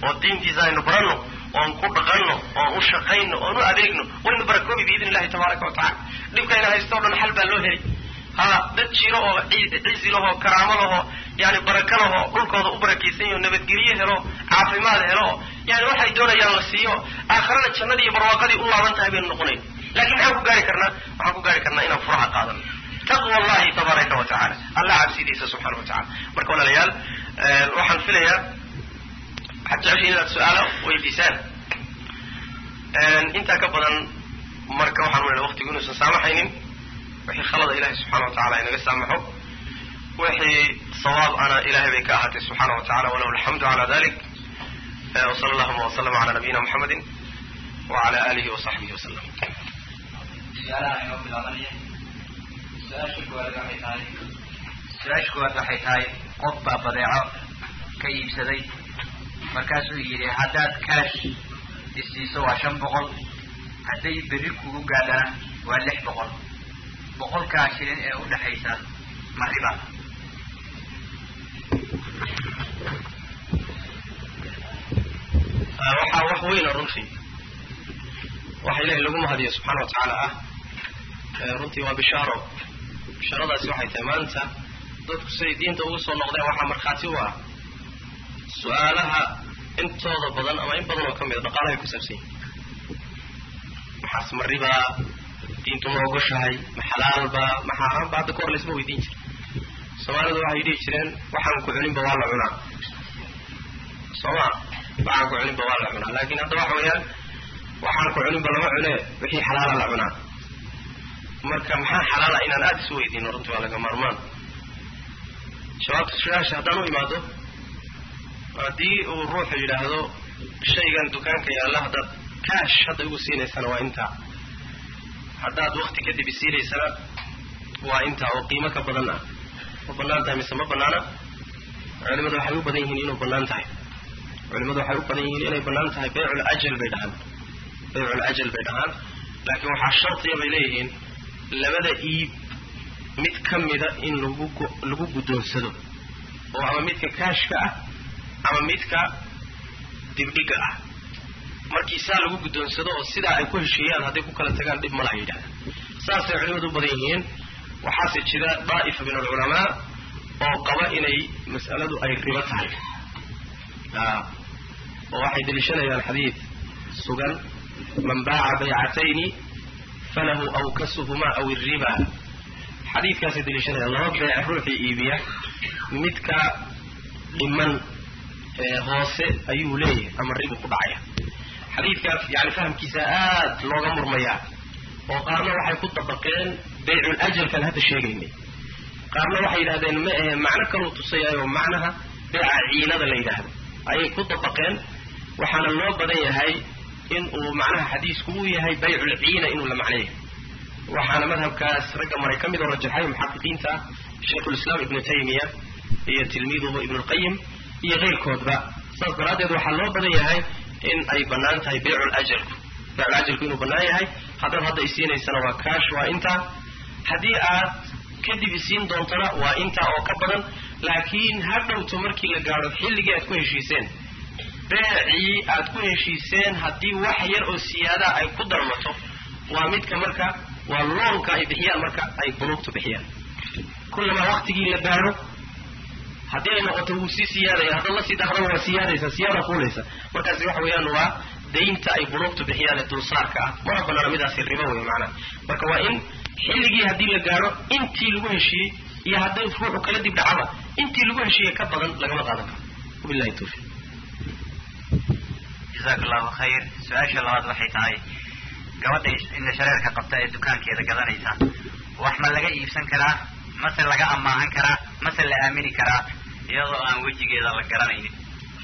oo diintiisa aynu baranno oon ku dhaqanno oon u shaqayno oon u adeegno waynu barakoobi biidni illahi tabaaraka wa tacala dhibkayna haysto o dhan xal baa loo heli ha dad jiro oo cizi lahoo karaamo lahoo yani baraka lahoo dhulkooda u barakaysan yaho nabadgelye helo caafimaad helo yani waxay doonayaan la siiyo aakhirada jannadii iyo barwaaqadii u laaban tahay baynu noqonayn lakin maxaan ku gaari karnaa waxaan ku gaari karnaa inaan furaha qaadano taqwa allahi tabaaraka wa tacala allah cabsidiisa subxana wa tacala marka walaalayaal waxaan filayaa waxaad jeceshay inaad su-aalo weydiisaan intaa ka badan marka waxaan wela waqtigu inuusan saamaxaynin wixii khalada ilahay subxana wa tacala inaga saamaxo wixii sawaab ana ilahay bay ka ahaatay subxaana wa tacala walahu alxamdu cala dalik wsala allahuma waslama cala nabiyina muxamedi wacala alihi wasaxbihi wasalam su-aalaha inoo bilaabanaya su-aasha koowaad waxay tahay su-aasha koowaad waxay tahay qof baa badeeco ka iibsaday markaasuu yidhi haddaad kaash isiiso waa shan boqol hadday berri kugu gaadhana waa lix boqol boqolkaa shilin ee u dhexaysa ma riba waxaa wax weyna runtii waxa ilahay lagu mahadiyo subxaana wa tacaala ah runtii waa bishaaro bishaaradaasi waxay tahay maanta dadku siday diinta ugu soo noqdeen waxaa markhaati u ah su-aalaha intooda badan ama in badan oo ka mida dhaqaalahay ku saabsan yihin maxaas ma ribaa diintu ma ogoshahay ma xalaalba ma xaaraanba hadda kahor laysma weydiin jira soomaalidu waxay dhihi jireen waxaan ku cuninba waa la cunaa sooma waxaan ku cuninba waa la cunaa laakin hadda waxa weeyaan waxaan ku cuninba lama cunee wixii xalaala la cunaa marka maxaa xalaala inaan aada isu weydiino runtii waa laga maarmaan jawaabta su-aasha haddaan u imaado haddii uu ruuxu yidhaahdo shaygan dukaanka yaalla haddaad kaash hadda igu siinaysana waa intaa haddaad wakti kadib isiinaysana waa intaa oo qiimo ka badan ah ma banaan tahay mise ma banaana culimadu waxay u badan yihiin inuu banaan tahay culimadu waxay u badan yihiin inay banaan tahay baycul ajal bay dhahaan baycul ajal bay dhahaan laakiin waxaa shardiya bay leeyihiin labada iib mid ka mida in lagu lagu guddoonsado oo ama midka kaashka ah ama midka dibdhiga ah markii saa lagu guddoonsado oo sidaa ay ku heshiiyaan hadday ku kala tagaan dhib malaha yidhahda saasay culimadu u badan yihiin waxaase jira daa'ifa min alculamaa oo qaba inay mas'aladu ay ribo tahay oo waxay deliishanayaan xadiid sugan man baaca baycatayni falahu awkasuhumaa aw irriba xadiidkaasay deliishanayaan laba beec ruuxii iibiya midka dhiman hoose ayuu leeyahay ama ribu ku dhacaya xadiidkaas yani fahamkiisa aad looga murmayaa oo qaarna waxay ku dabaqeen baycul ajalkan hadda sheegaynay qaarna waxay yidhahdeen ma ahe macno kaluu tusayaayo macnaha beeca ciinada la yidhaahdo ayay ku dabaqeen waxaana loo badan yahay in uu macnaha xadiisku uu yahay baycul ciina inuu la macno yahay waxaana madhabkaas ragga maray ka mid oo rajaxay muxaqiqiinta ah shaykhulislaam ibnu taymiya iyo tilmiiduhu ibnulqayim iyo keyrkoodba saas daraaddeed waxaa loo badan yahay in ay bannaan tahay baycul ajalku baycul ajalku inuu bannaan yahay haddaad hadda isiinaysana waa kaash waa intaa haddii aad kadib isiin doontana waa intaa oo ka badan laakiin ha dhowto markii la gaadho xilligii aad ku heshiiseen beecii aad ku heshiiseen haddii wax yar oo siyaadaa ay ku darmato waa midka marka waa loonka ay bixiyaan marka ay bunuugtu bixiyaan kullamaa waktigii la gaadho haddii ay noqoto wuu sii siyaadaya haddaad la sii dhaqdaba waa siyaadaysa siyaada fuulaysa markaasi waxa weeyaan waa daynta ay bunuugtu bixiyaan ee dulsaarka ah mana banaana midaasi ribo wey macnaha marka waa in xilligii haddii la gaadho intii lagu heshiiyey iyo hadday ruuxu kala dib dhacaba intii lagu heshiiyey ka badan lagama qaadan karo wabillahi tawfiiq jazaaka allahu khayr su-aasha labaad waxay tahay gabadha inda shareerka qabta ee dukaankeeda gadanaysa wax ma laga iibsan karaa mase laga amaahan karaa mase la aamini karaa iyadoo aan wejigeeda la garanaynin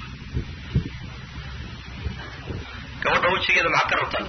gabadha wejigeeda maxaad ka rabtaan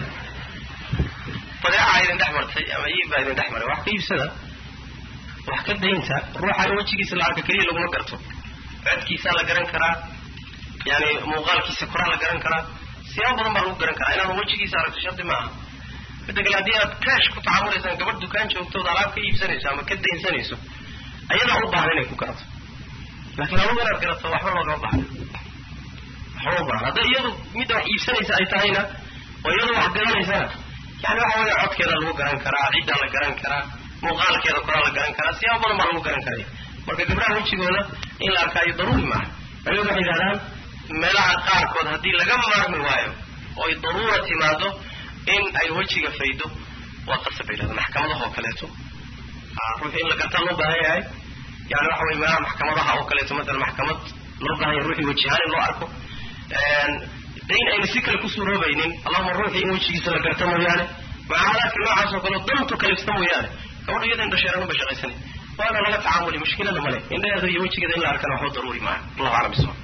badeeca idin dhex martay ama iibbaa idin dhex maray wax ka iibsada wax ka daynta ruuxa in wejigiisa la arka keliya laguma garto codkiisaa la garan karaa yani muuqaalkiisa koraa la garan karaa siyaabo badan baa lagu garan karaa inaanu wejigiisa aragto shardi maaha midda kale haddii aad kaash ku tacaamulaysaan gabadh dukaan joogtooda alaab ka iibsanayso ama ka daynsanayso ayadaa u baahan inay ku garato laakiin adugu inaad garato waxba loogama baahna waxba u baahan hadday iyadu midda wax iibsanaysa ay tahayna oo iyadu wax garanaysana yani waxa weeye codkeeda lagu garan karaa ciddaa la garan karaa muuqaalkeeda koraa la garan karaa siyaabo badan baa lagu garan karaya marka gabdhaha wejigooda in la arkaayo daruuri maaha culimadu waxay yidhahdaan meelaha qaarkood haddii laga maarmi waayo oo ay daruura timaado in ay wejiga faydo waa qasab bay yidhahdaan maxkamadaha oo kaleeto ruuxu in la gartaa loo baahan yahay yani waxa weye meelaha maxkamadaha oo kaleeto matala maxkamad loo baahan yahay ruuxii wejihaan in loo arko de in ayna si kale ku suuroobaynin allahuma ruuxii in wejigiisa la garta mooyaane mucaamalaadka noocaas oo kale dantu kalifta mooyaane gabadha iyada indhasheeranu bay shaqaysanay waana laga tacaamuli mushkilada male indhaheeda iyo wejigeeda in la arkana waxba daruuri maaha allahu aclam bisawab